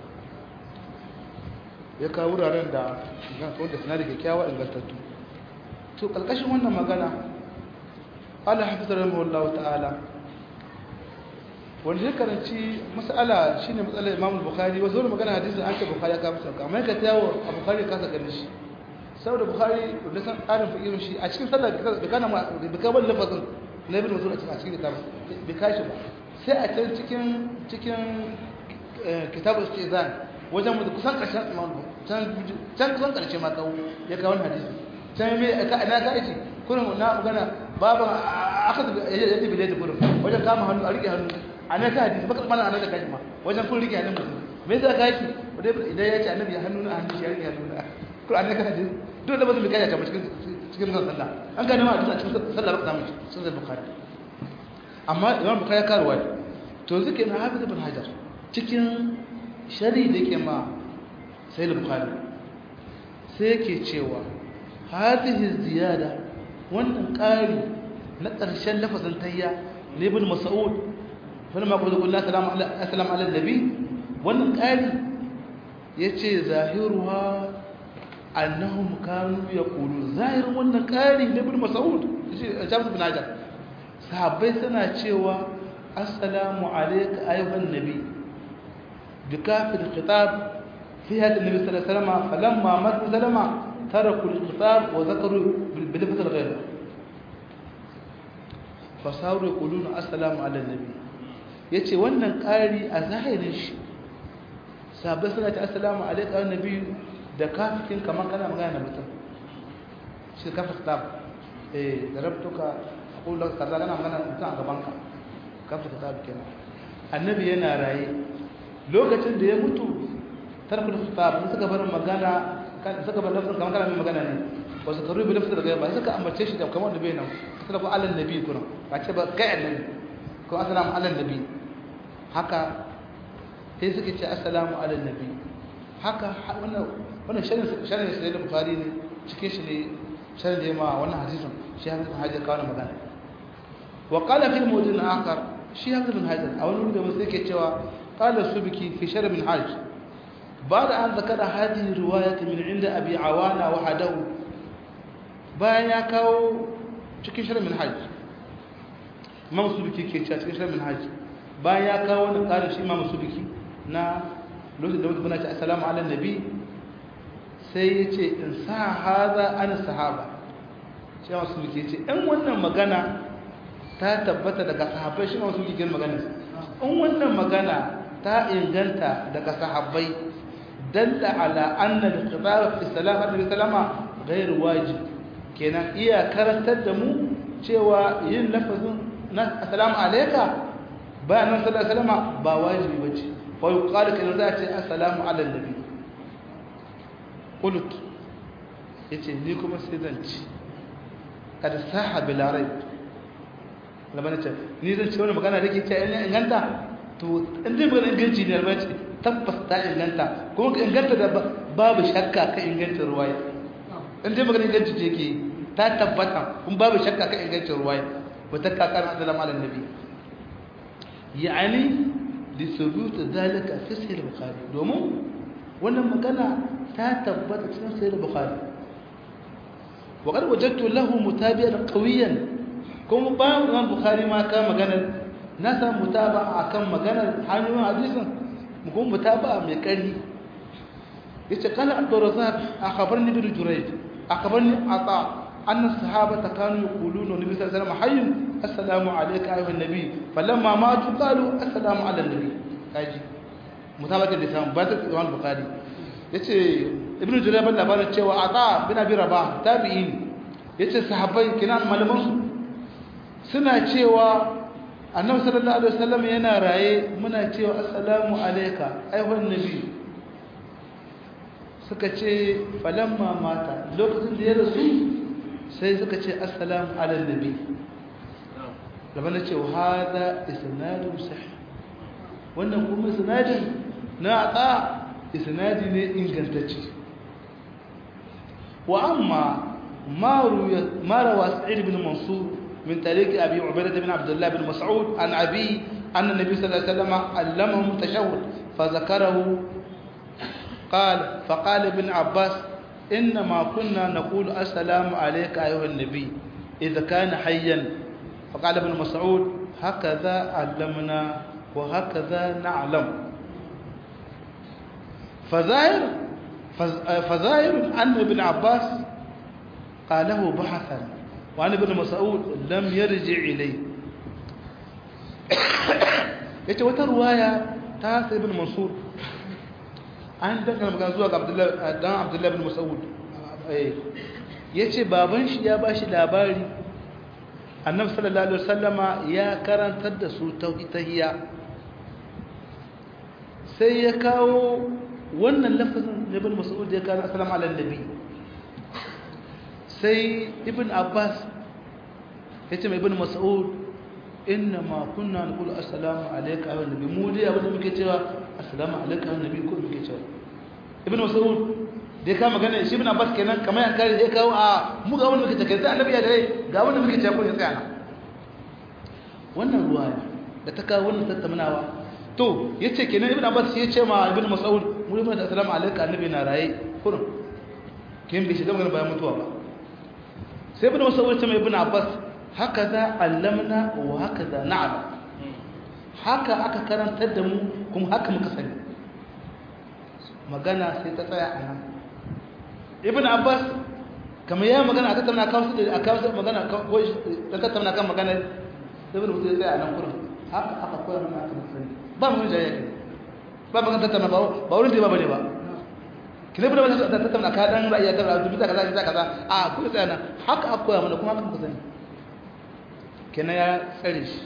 ya kawo wuraren da wanda suna da kyakkyawa ingantattu to kalkashin wannan magana ala hafizar rahimahullahu ta'ala wanda ya karanci mas'ala shine matsalar imam bukhari wasu wani magana hadisin an ce bukhari ya kafa sauka amma ka tawo a bukhari ka saka ganin shi saboda bukhari da san tsarin fikirin shi a cikin sallah da kana ma da kabar lafazin na ibn mas'ud a cikin kitab bai kashi ba sai a can cikin cikin kitabul istizan wajen mutu kusan ƙarshen imamu can kusan ƙarshe ma kawo ya kawo hadisi can mai na ka aiki kurin na magana baban aka da ya tafi da kurin wajen kama hannu a riƙe hannu a na ka hadisi baka mana a na da kashi ma wajen kun riƙe hannun mutum me yasa ka aiki idan ya ce annabi ya hannu na hannu shi ya riƙe hannu na kurin a na ka hadisi dole da ba su bi kaja kama cikin cikin zan sallah an gane ma a cikin sallah ba ka samu sun zai bukari amma imam bukari ya karuwa to zuke na hafiz ibn hajar cikin shari da ke ma sai bukhari sai yake cewa hadhihi ziyada wannan ƙari na ƙarshen lafazin tayya na ibn mas'ud fa lamma qala qulna assalamu ala assalamu ala nabi wannan ƙari yace zahiruha annahum kanu yaqulun zahirin wannan ƙari na ibn mas'ud yace James bin Hajar sahabbai suna cewa assalamu alayka ayyuhan nabi بكاف الخطاب في هذا النبي صلى الله عليه وسلم فلما مات سلمة تركوا الخطاب وذكروا بلفظ الغير فصاروا يقولون السلام على النبي yace wannan ƙari a zahirin shi sabai suna ta assalamu alaikum wa nabi da kafikin kamar kana magana da mutum shi kafin kitab eh da rabtuka aqulu laka kaza kana magana da mutum a gaban ka kafin kitab kenan annabi yana raye lokacin da ya mutu tarkul khitab suka bar magana suka bar lafzin kamar kana mai magana ne ba su karu bi lafzin da ba suka ambace shi da kamar da bai nan suka ko alal nabi kuma ba ce ba kai annabi ko assalamu alal nabi haka sai suka ce assalamu alal nabi haka wannan wannan sharin sharin sai da bukhari ne cikin shi ne sharin da ma wannan hadisin shi hadisin hajjar kawo magana wa qala fil mawdin akhar shi hadisin hajjar a wani wuri da musu yake cewa قال السبكي في شرب الحاج بعد أن ذكر هذه الرواية من عند أبي عوانة وحده بايا كاو cikin shirin minhaj imam subiki ke cewa cikin shirin minhaj bayan ya kawo wani ƙarin shi imam subiki na lokacin da mutum ce assalamu ala nabi sai ya ce in sa haza ana sahaba shi imam subiki ya ce in wannan magana ta tabbata daga sahabbai shi imam subiki ke magana in wannan magana ta inganta daga sahabbai dalla ala anna al-khitab fi salam alaihi salama ghairu wajib kenan iya karantar da mu cewa yin lafazin na assalamu alayka bayan nan sallallahu alaihi wasallama ba wajibi bace fa yuqalu kana za ce assalamu ala nabi qult yace ni kuma sai zan ci kada saha bila raib lamana ce ni zan ce wannan magana da ke ce inganta to in dai magana inganci ne albaci tabbas ta inganta kuma ka inganta da babu shakka ka inganta ruwaya in dai magana inganci ce ke ta tabbata kun babu shakka kan ingancin ruwaya ba ta kakar assalamu ala nabi yani li thubut zalika fi sahih bukhari domin wannan magana ta tabbata cikin sahih bukhari wa qad wajadtu lahu mutabi'an qawiyan kuma bayan Imam Bukhari ma ka maganar na san mutaba akan maganar hanyoyin hadisin mu kuma mutaba mai kari yace kana Abdurrazzaq akhbarni bi Jurayj akhbarni Ata anna sahabata kanu yaquluna nabi sallallahu alaihi wasallam hayy assalamu alayka ayuha nabi falamma matu qalu assalamu ala nabi kaji mutabaka da san ba ta Imam Bukhari yace Ibn Jurayj ban labarin cewa Ata bin Abi Rabah tabi'in yace sahabbai kinan malaman su suna cewa annabi sallallahu alaihi wasallam yana raye muna cewa assalamu alayka ayyuhan nabi suka ce falamma mata lokacin da ya rasu sai suka ce assalamu ala nabi laban da cewa hada isnadun sahih wannan kuma isnadin na ata isnadi ne ingantacce wa amma ma ruwa ma rawa sa'id bin mansur من طريق أبي عبيدة بن عبد الله بن مسعود عن أبي أن النبي صلى الله عليه وسلم علمهم التشهد فذكره قال فقال ابن عباس إنما كنا نقول السلام عليك أيها النبي إذا كان حيا فقال ابن مسعود هكذا علمنا وهكذا نعلم فظاهر فظاهر أن ابن عباس قاله بحثا وعن ابن مسعود لم يرجع إليه yace wata ruwaya ta sai ibn mansur an dangana magana zuwa ga abdullahi dan abdullahi ibn mas'ud eh yace baban shi ya bashi labari annabi sallallahu alaihi wasallama ya karantar da su tauhidiyya sai ya kawo wannan lafazin ibn mas'ud ya kawo assalamu ala nabi sai ibn abbas ya ce mai ibn mas'ud inna ma kunna naqulu assalamu alayka wa nabi mu dai abin da muke cewa assalamu alayka wa nabi ko muke cewa ibn mas'ud dai ka magana shi ibn abbas kenan kamar ya kare ya kawo a mu ga wanda muke cewa sai annabi ya dare ga wanda muke cewa ko ya tsaya na wannan ruwaya da ta kawo wannan tattaunawa to yace kenan ibn abbas ya ce ma ibn mas'ud mu da assalamu alayka annabi na raye kurum kin bi shi da magana bayan mutuwa ba sai ibn mas'ud ce mai ibn abbas hakaza allamna wa hakaza na'lam haka aka karantar da mu kuma haka muka sani magana sai ta tsaya a nan ibn abbas kamar ya magana aka tattauna kan su da aka magana ko ta tattauna kan magana ibn mutum ya tsaya a nan kurin haka aka koyar mana haka muka sani ba mu jayya ba magana tattauna ba ba wurin da ba bane ba kina bada wata ta tattauna ka dan ra'ayi ta ra'ayi bisa kaza bisa kaza a ku tsaya nan haka aka koya mana kuma haka muka sani kina ya tsare shi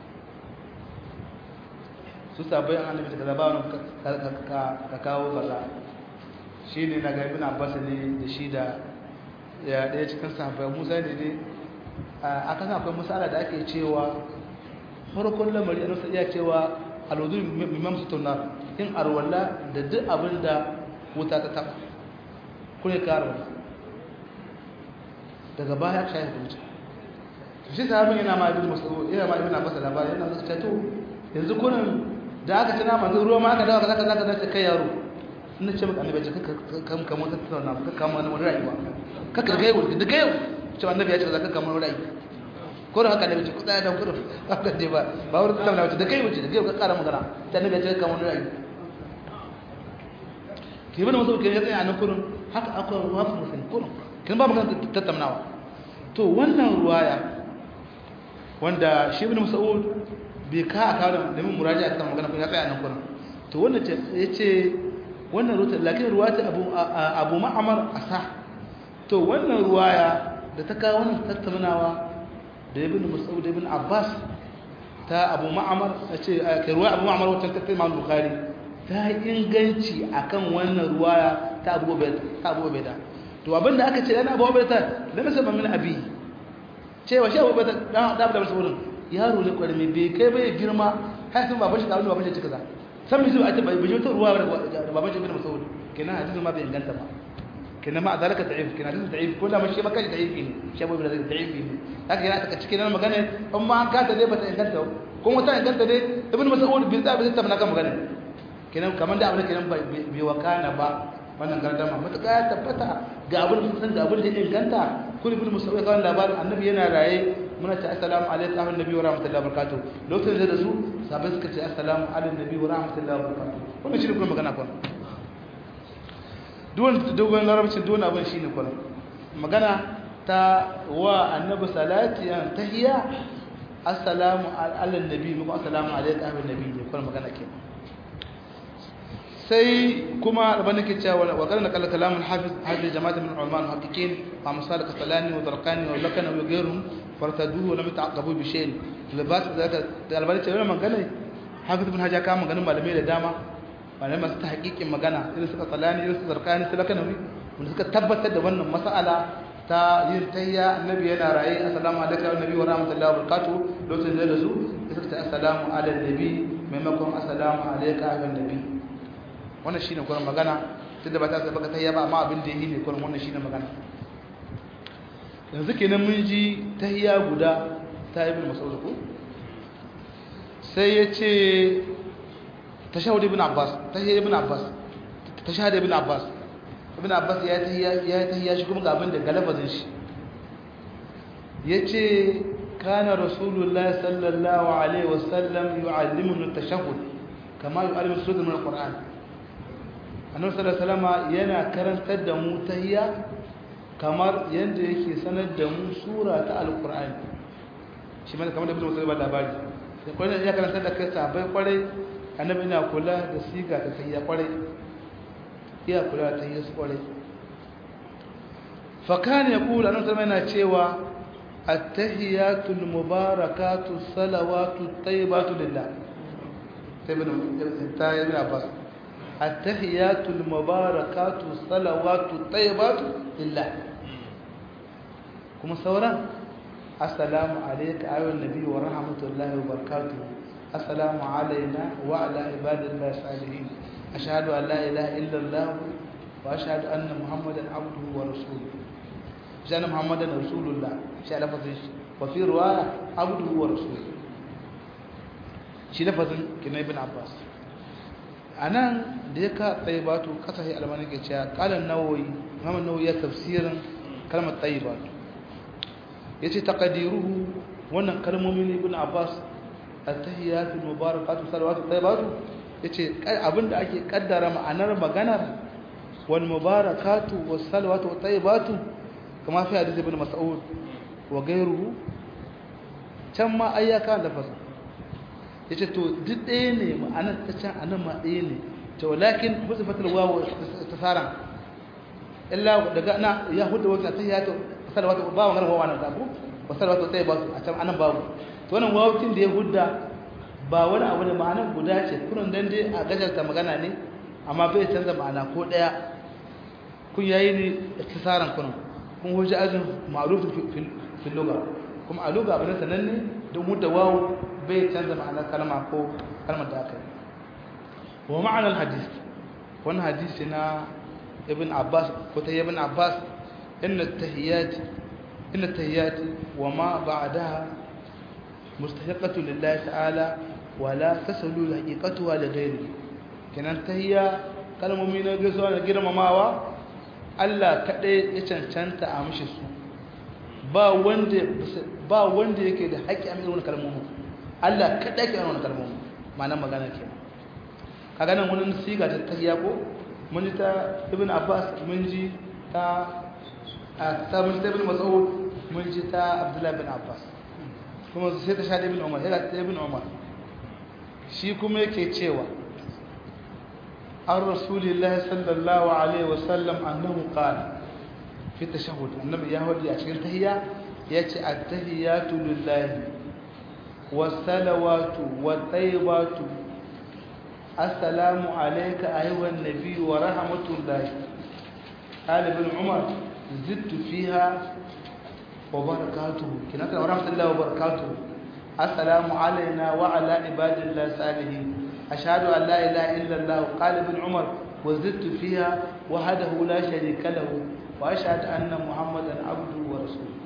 su sabai an annabi kaza ba wani ka kawo kaza shi ne na ga ibn abbas ne da shi da ya daya cikin sahabbai musa ne ne a kan akwai misala da ake cewa farkon lamari a nasa iya cewa alwudu mimam su tunar yin arwalla da duk abin da wuta ta taba kune karo daga baya ka yi wuce shi sahabin yana ma ibn mas'ud yana ma ibn abbas labari yana zuwa to yanzu kunan da aka tana manzo ruwa ma aka dawo kaza kaza kaza kai yaro ina ce maka annabi ce ka kam kam wata tsana ka kama wani rayuwa ka ka ga yau da ga yau ce annabi ya ce za ka kama wani rayuwa ko da haka annabi ce kuɗa da kuɗa haka dai ba ba wurin Allah na wuce da kai wuce da kai ka ƙara magana ta annabi ya ce ka kama wani rayuwa ke bane musu ke tsaya nan kurun haka akwai ruwa su musulmi kurun kin ba magana tattaunawa to wannan ruwaya wanda shi ibn mas'ud bai ka a kawo da min muraji a kan magana kun ya tsaya nan kurun to wannan ya ce wannan ruwata lakin ruwata abu abu ma'amar asa to wannan ruwaya da ta kawo wannan tattaunawa da ibn mas'ud ibn abbas ta abu ma'amar ce kai ruwaya abu ma'amar wata tattaunawa bukhari ta inganci akan wannan ruwaya ta abu ta abu beda to abinda aka ce yana abu beda da nasa min abi cewa shi abu beda da da da mas'udin yaro ne kwarmi bai kai bai girma har sun baban shi da wani baban shi cika za san mai zuwa a bai bai wata ruwa da baban shi bin masaud kenan hadisin ma bai inganta ba kenan ma zalika da'if kenan hadisi da'if ko da mashi maka da'if ne shi abu da da'if ne haka yana ta cikin nan magana in ma an kata dai bata inganta ko wata inganta dai ibnu mas'ud bin zabi zai tabbata kan magana kenan kamar da abin kenan bai wakana ba wannan gardama matuƙa ya tabbata ga abin da san ga abin da inganta kun ibnu mas'ud kan labarin annabi yana raye muna ta assalamu alaikum ahun nabi wa rahmatullahi wa barakatuh lokacin da su sabai suka ce assalamu alaikum nabi wa rahmatullahi wa barakatuh wannan shi ne kuma magana kwan duwan dogon larabcin duwan abin shi ne kwan magana ta wa annabi salati an tahiyya assalamu alaikum nabi mu assalamu alaikum ahun nabi ne kwan magana kenan sai kuma albani ke cewa wa kana kala kalamun hafiz hadda jama'at min ulama al-haqiqin wa masal qasalani wa darqani wa lakana wa ghayruhum fartaduhu wa lam ta'aqabu bi shay'in libas zaka albani ce wannan magana hafiz ibn haja ka maganin malamai da dama malamai masu tahqiqin magana irin suka qalani irin su darqani su lakana wanda suka tabbatar da wannan mas'ala ta yin tayya annabi yana raye assalamu alaikum annabi wa rahmatullahi wa barakatuh lokacin da su suka ce assalamu ala nabi maimakon assalamu alaikum annabi wannan shine kuran magana tunda ba ta sai baka tayya ba amma abin da yake ne kuran wannan shine magana yanzu kenan mun ji tahiyya guda ta ibn mas'ud ko sai yace tashahhud ibn abbas tahiyya ibn abbas tashahhud ibn abbas ibn abbas ya tahiyya ya tahiyya shi kuma ga abin da galabazin shi yace kana rasulullahi sallallahu alaihi wasallam yu'allimuna at-tashahhud kama yu'allimu suratul min al-qur'an annabi sallallahu alaihi wasallam yana karantar da mu tahiyya kamar yanda yake sanar da mu sura ta alqur'ani shi mana kamar da ibnu musayyib labari sai kwarai ya karantar da kai sabai kwarai annabi yana kula da siga ta tahiyya kwarai iya kula da tahiyya kwarai fa kana yaqulu annabi sallallahu yana cewa at-tahiyatu al-mubarakatu salawatu at-tayyibatu lillah tayyibun tayyibun abbas التحيات المباركات الصلوات الطيبات لله كما سورا السلام عليك أيها النبي ورحمة الله وبركاته السلام علينا وعلى عباد الله الصالحين أشهد أن لا إله إلا الله وأشهد أن محمدا عبده ورسوله أشهد أن محمدا رسول الله شاء لفظ وفي رواية عبده ورسوله شي لفظ كنا ابن عباس a nan da ya ka tsaye batu kasashe almani ke cewa kalan nawoyi muhammad nawoyi ya tafsirin kalmar tsaye batu ya ce takadiruhu wannan kalmomin ibn abbas a tahiyatu mubarakatu salawatu tsaye batu ya ce abinda ake kaddara ma'anar maganar wal mubarakatu was salawatu tsaye batu kama fi hadisi ibn mas'ud wa gairuhu can ma ayyaka lafasa ya ce to duk ɗaya ne ma'anar ta can anan ma ɗaya ne to lakin musu fatar wawo ta tsara illa daga na ya hudu wata ta ya to salawatu ba wa ganin wawa nan ku ba salawatu ta ba su a can anan babu to wannan wawucin da ya hudda ba wani abu da ma'anar guda ce kunan dan dai a gajarta magana ne amma bai canza ma'ana ko ɗaya kun yayi ne iktisaran kunan kun hujja ajin ma'ruf fil lugha kuma a lugha abin sananne don hudda wawu bai canza ma'anar kalma ko kalmar da aka yi wa ma'anar hadis wani hadisi na ibn abbas ko ta ibn abbas inna tahiyyati inna tahiyyati wa ma ba'daha mustahiqatu lillahi ta'ala wa la tasalu haqiqatuha li ghayri kenan tahiyya kalmomi na gaisuwa da girmamawa Allah kadai ya cancanta a mishi su ba wanda ba wanda yake da haƙƙi a mai wannan kalmomi Allah kada ke wannan kalmomi ma'anar magana ke kaga nan wani siga ta tahiya ko mun ji ta ibn abbas mun ji ta a ta mun ta ibn mas'ud mun ji ta abdullah bin abbas kuma sai ta sha ibn umar yana ta ibn umar shi kuma yake cewa an rasulillah sallallahu alaihi wasallam annahu qala fi tashahhud annabi ya hadi a cikin tahiyya yace at-tahiyatu lillahi والصلوات والطيبات السلام عليك أيها النبي ورحمة الله قال ابن عمر زدت فيها وبركاته كنا ورحمة الله وبركاته السلام علينا وعلى عباد الله الصالحين أشهد أن لا إله إلا الله قال ابن عمر wa zittu fiha wahdahu la sharika lahu wa ashhadu anna muhammadan abduhu wa rasuluhu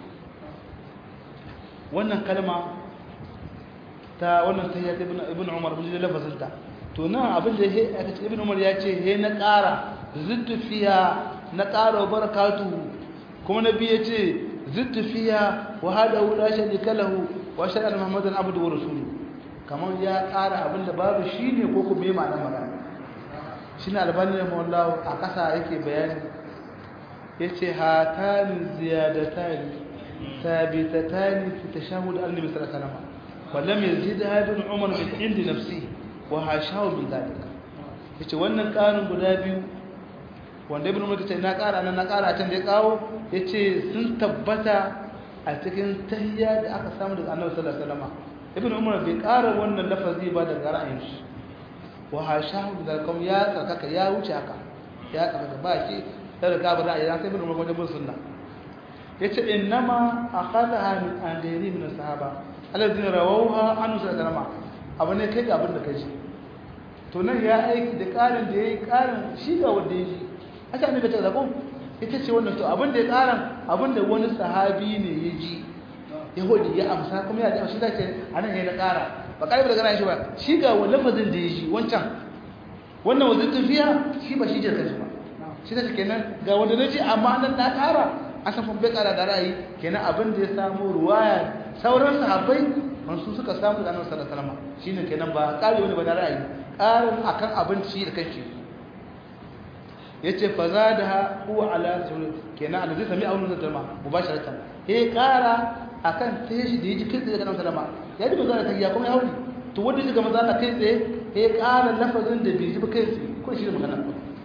wannan kalma ta wannan tahiyya ta ibn umar bin lafazin ta to nan abin da ya aka ce ibn umar ya ce he na ƙara zittu fiha na ƙara barakatuhu kuma nabi ya ce zittu fiha wahdahu la sharika lahu wa ashhadu anna muhammadan abduhu wa rasuluhu kamar ya ƙara abin da babu shi ne ko kuma yi ma'anar magana shi ne albani da mawallawa a ƙasa yake bayani ya ce hatani ziyadatani sabitatani fi tashahud annabi sallallahu alaihi wasallam wallam yazid hadin umar min indi nafsi wa hashahu min zalika yace wannan ƙarin guda biyu wanda ibn umar ce na ƙara nan na ƙara can da ya kawo yace sun tabbata a cikin tahiyya da aka samu daga annabi sallallahu alaihi wasallam ibn umar bai ƙara wannan lafazi ba daga ra'ayin shi wa hashahu da kam ya tsarkaka ya wuce haka ya tsarkaka ba shi da riga ba ra'ayi sai ibn umar wajen bin sunna yace innama akhadha min andari min sahaba alladhina rawawha an sallama abu ne kai ga abin da kai to nan ya aiki da ƙarin da yayi ƙarin shi ga wanda yayi aka ne ta zakon ita ce wannan to abin da ya ƙaran abin da wani sahabi ne ya ji yahudi ya amsa kuma ya ji shi zai a nan ya na ƙara ba ƙarfi da gana shi ba shi ga wani lafazin da ya ji wancan wannan wazin tafiya shi ba shi jirka shi ba shi ta kenan ga wanda na ji amma nan na ƙara an san bai ƙara da ra'ayi kenan abin da ya samu ruwaya sauran sahabbai su suka samu da annabi sallallahu alaihi wasallam shine kenan ba ƙari wani ba na ra'ayi ƙarin akan abin shi da kanshi yace fa zada huwa ala sulh kenan annabi sami aunu da dama mubasharatan he ƙara akan sai shi da yaji kai tsaye daga nan salama ya ji manzo ta ya kuma ya hauri to wanda shi ga manzo ta kai tsaye ya ƙara lafazin da bai ji ba kai tsaye ko shi da magana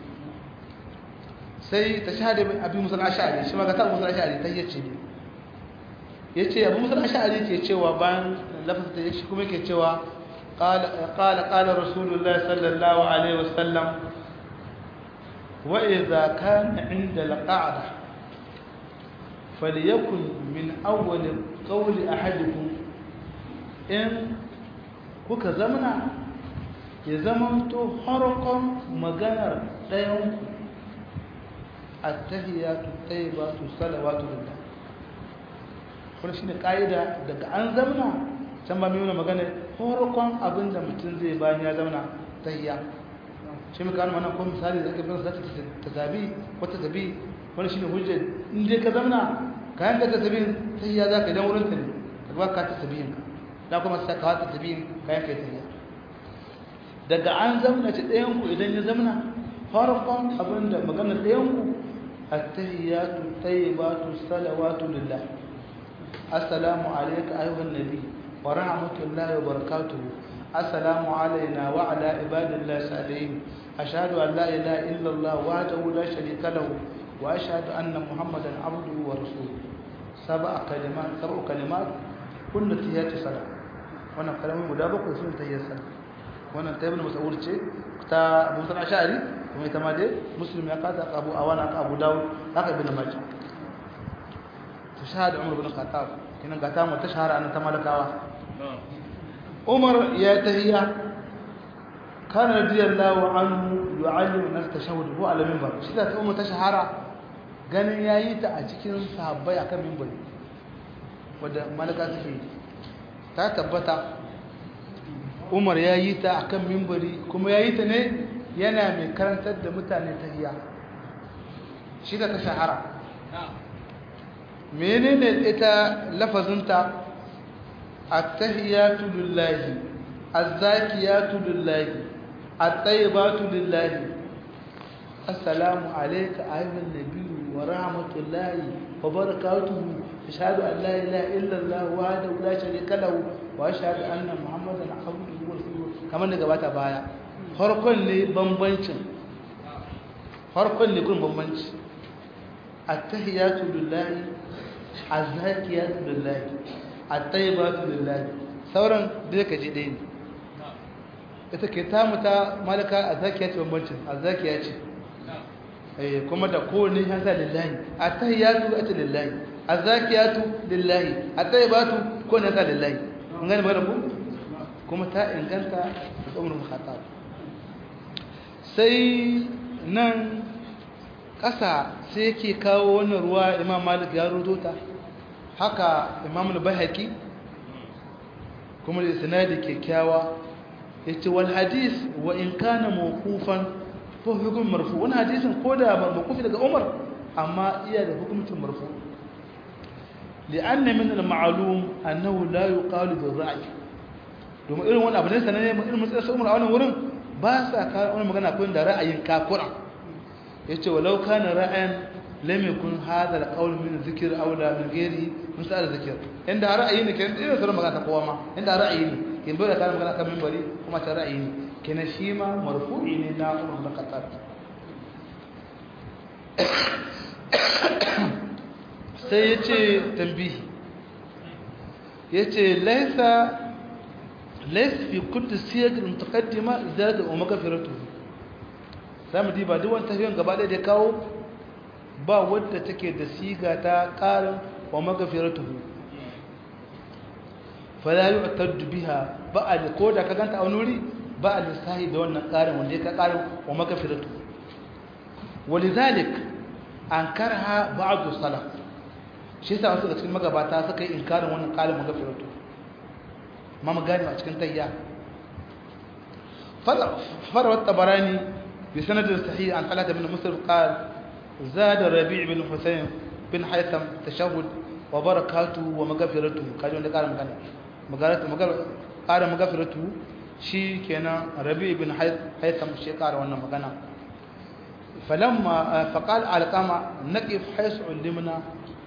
sai ta shahada abi musul ash'ari shi ma ga ta musul ash'ari ta yace ne yace abu musul ash'ari ke cewa bayan lafazin da yake kuma yake cewa qala qala qala rasulullahi sallallahu alaihi wasallam wa idza kana inda al-qa'dah فليكن من أول قول أحدكم إن kuka zamana ya zamanto harkon maganar ɗayanku a tahiyatu taibatu salawatu lillah kuma shine kaida daga an zamana can ba mai nuna magana harkon abin da mutum zai bayan ya zamana tahiya shi muka wani wannan kuma misali da ake bin sa ta tabi ko ta tabi wani shine hujjar in dai ka zamna kayan ka tasbihin tahiyya za ka idan wurin ta ne ka ba ka tasbihin ka da kuma sai ka wata tasbihin kayan kai tahiyya daga an zamna ci ɗayan ku idan ya zamna farkon abinda maganar ɗayan ku at-tahiyyatu tayyibatu salawatu lillah assalamu alayka ayyuhan nabi wa rahmatullahi wa barakatuh assalamu alayna wa ala ibadillahi salihin ashhadu an la ilaha illa allah wahdahu la sharika lahu وأشهد أن محمدا عبده ورسوله سبع كلمات سبع كلمات كل تهيات صلاة وانا كلامي مدابق ويسون تهيات صلاة وانا تابن مسؤول شيء تا موسى الأشعري وما يتمادى مسلم يقاد أبو أوانا أبو داود هكا ابن ماجه تشهد عمر بن الخطاب كنا قتام وتشهر أن تمالك عمر يا تهيا كان رضي الله عنه يعلم الناس التشهد هو على المنبر شذا أمه تشهر ganin ya yi ta a cikin sahabbai akan mimbari wadda malaka suke ta tabbata umar ya yi ta akan mimbari kuma ya yi ta ne yana mai karantar da mutane ta hiya shi da ta shahara menene ita lafazinta at-tahiyatu lillahi az-zakiyatu lillahi at-tayyibatu lillahi assalamu alayka ayyuhan nabiyyu ورحمة الله وبركاته أشهد أن لا إله إلا الله وحده لا شريك له وأشهد أن محمدا عبده ورسوله كما نغبات بايا farkon ne bambancin farkon ne kun bambanci attahiyatu lillahi azzakiyatu lillahi attayyibatu lillahi sauran da ka ji dai ne ita ke tamu ta malaka azzakiyatu bambancin azzakiya ce kuma da kowane ya sa lillahi attahiyatu ata lillahi azzakiyatu lillahi attayyibatu ko ne sa lillahi kun gane magana ku kuma ta inganta da umar khattab sai nan ƙasa sai yake kawo wannan ruwa imam malik ya rudo ta haka imam al-bahaqi kuma da sanadi kyakkyawa yace wal hadis wa in kana mawqufan fa hukum marfu wannan hadisin koda mawqufi daga umar amma iya da hukuncin marfu لأن من المعلوم أنه لا يقال بالرأي domin irin wani abu ne sananne irin matsayin su umar a wannan wurin ba sa kawo wani magana kun da ra'ayin kakura ya ce walau kana ra'ayin lam yakun hadha al-qawl min dhikr aw la min ghairi misal dhikr inda ra'ayi ne kenan irin sauran magana ta kowa ma inda ra'ayi ne kin bai da kana magana kan minbari kuma ta ra'ayi ne kenan shi ma marfu'i ne na umar da qatar sai ya ce tambihi ya ce laisa laisa fi kudu siyagirin takaddima zada wa magafiratu za mu diba duk wani tafiyan gaba ɗaya da kawo ba wadda take da siga ta ƙarin wa magafiratu falayu a biha ba a da ko da ka ganta a wani wuri ba a lissahi da wannan ƙarin wanda ya ka ƙarin wa magafiratu walizalik an karha ba'adu salaf shi yasa wasu daga cikin magabata suka yi inkarin wannan kalin magafiratu ma mu gane a cikin tayya farawat tabarani bi sanadin sahih an talata bin muslim qal زاد الربيع بن حسين بن حيثم تشهد وبركاته ومغفرته kaji wanda karin magana magaratu magar karin magfiratu shi kenan rabi ibn haytham shi kara wannan magana falamma faqal alqama naqif haythu ulimna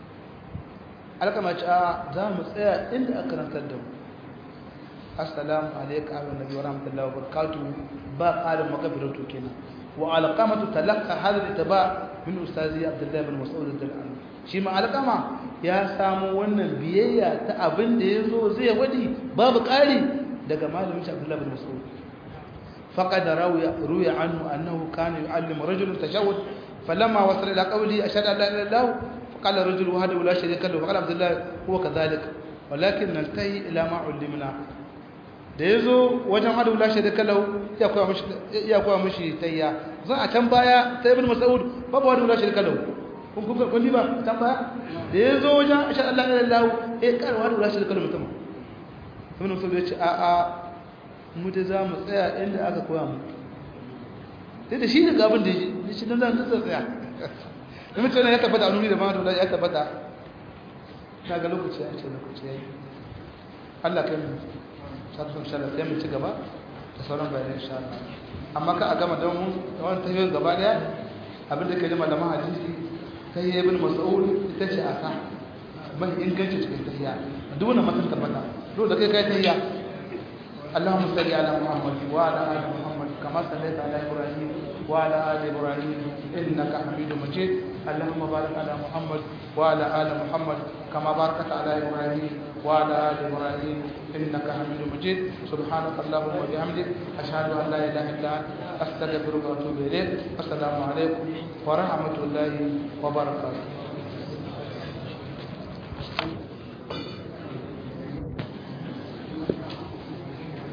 alqama cha za mu tsaya inda aka karantar da mu assalamu alayka wa nabi wa rahmatullahi wa barakatuh ba qarin magfiratu kenan wa alqamatu talaqa hadha ittiba min ustazi abdullah ibn mas'ud al-dalani shi ma alqama ya samu wannan biyayya ta abin da yazo zai wadi babu ƙari daga malamin shi abdullah ibn mas'ud faqad rawiya ruya anhu annahu kana yu'allimu rajulan tashawwud falamma wasala ila qawli ashhadu an la ilaha illallah faqala rajul wahdahu la sharika lahu faqala abdullah huwa kadhalik walakin naltahi ila ma ullimna da ya zo wajen hadu lashe da kalau ya koya mashi tayya zan a can baya ta ibn mas'ud babu hadu lashe da kalau kun kun kun ba can baya da ya zo wajen asha Allah ila Allah eh kar hadu lashe da kalau mutum ibn mas'ud ya ce a a mu da za mu tsaya inda aka koya mu sai da shi da gabin da shi dan zan tsaya da mutum ya tabbata a nuni da ma da ya tabbata na ga lokaci ya ce lokaci yayi Allah kai mu satun shala sai mu ci gaba da sauran bayanai insha Allah amma ka a gama don mu da wannan tafiyan gaba daya abin da ke da malaman hadisi kai ibn mas'ud ita ce asa mai inganci cikin tahiyya duk wannan matan tabbata dole da kai kai tahiyya اللهم صل على محمد وعلى ال محمد كما صليت على ابراهيم وعلى ال ابراهيم انك حميد مجيد اللهم بارك على محمد وعلى ال محمد كما باركت على ابراهيم وعلى ال ابراهيم انك حميد مجيد سبحانك اللهم وبحمدك اشهد ان لا اله الا انت استغفرك واتوب اليك السلام عليكم ورحمه الله وبركاته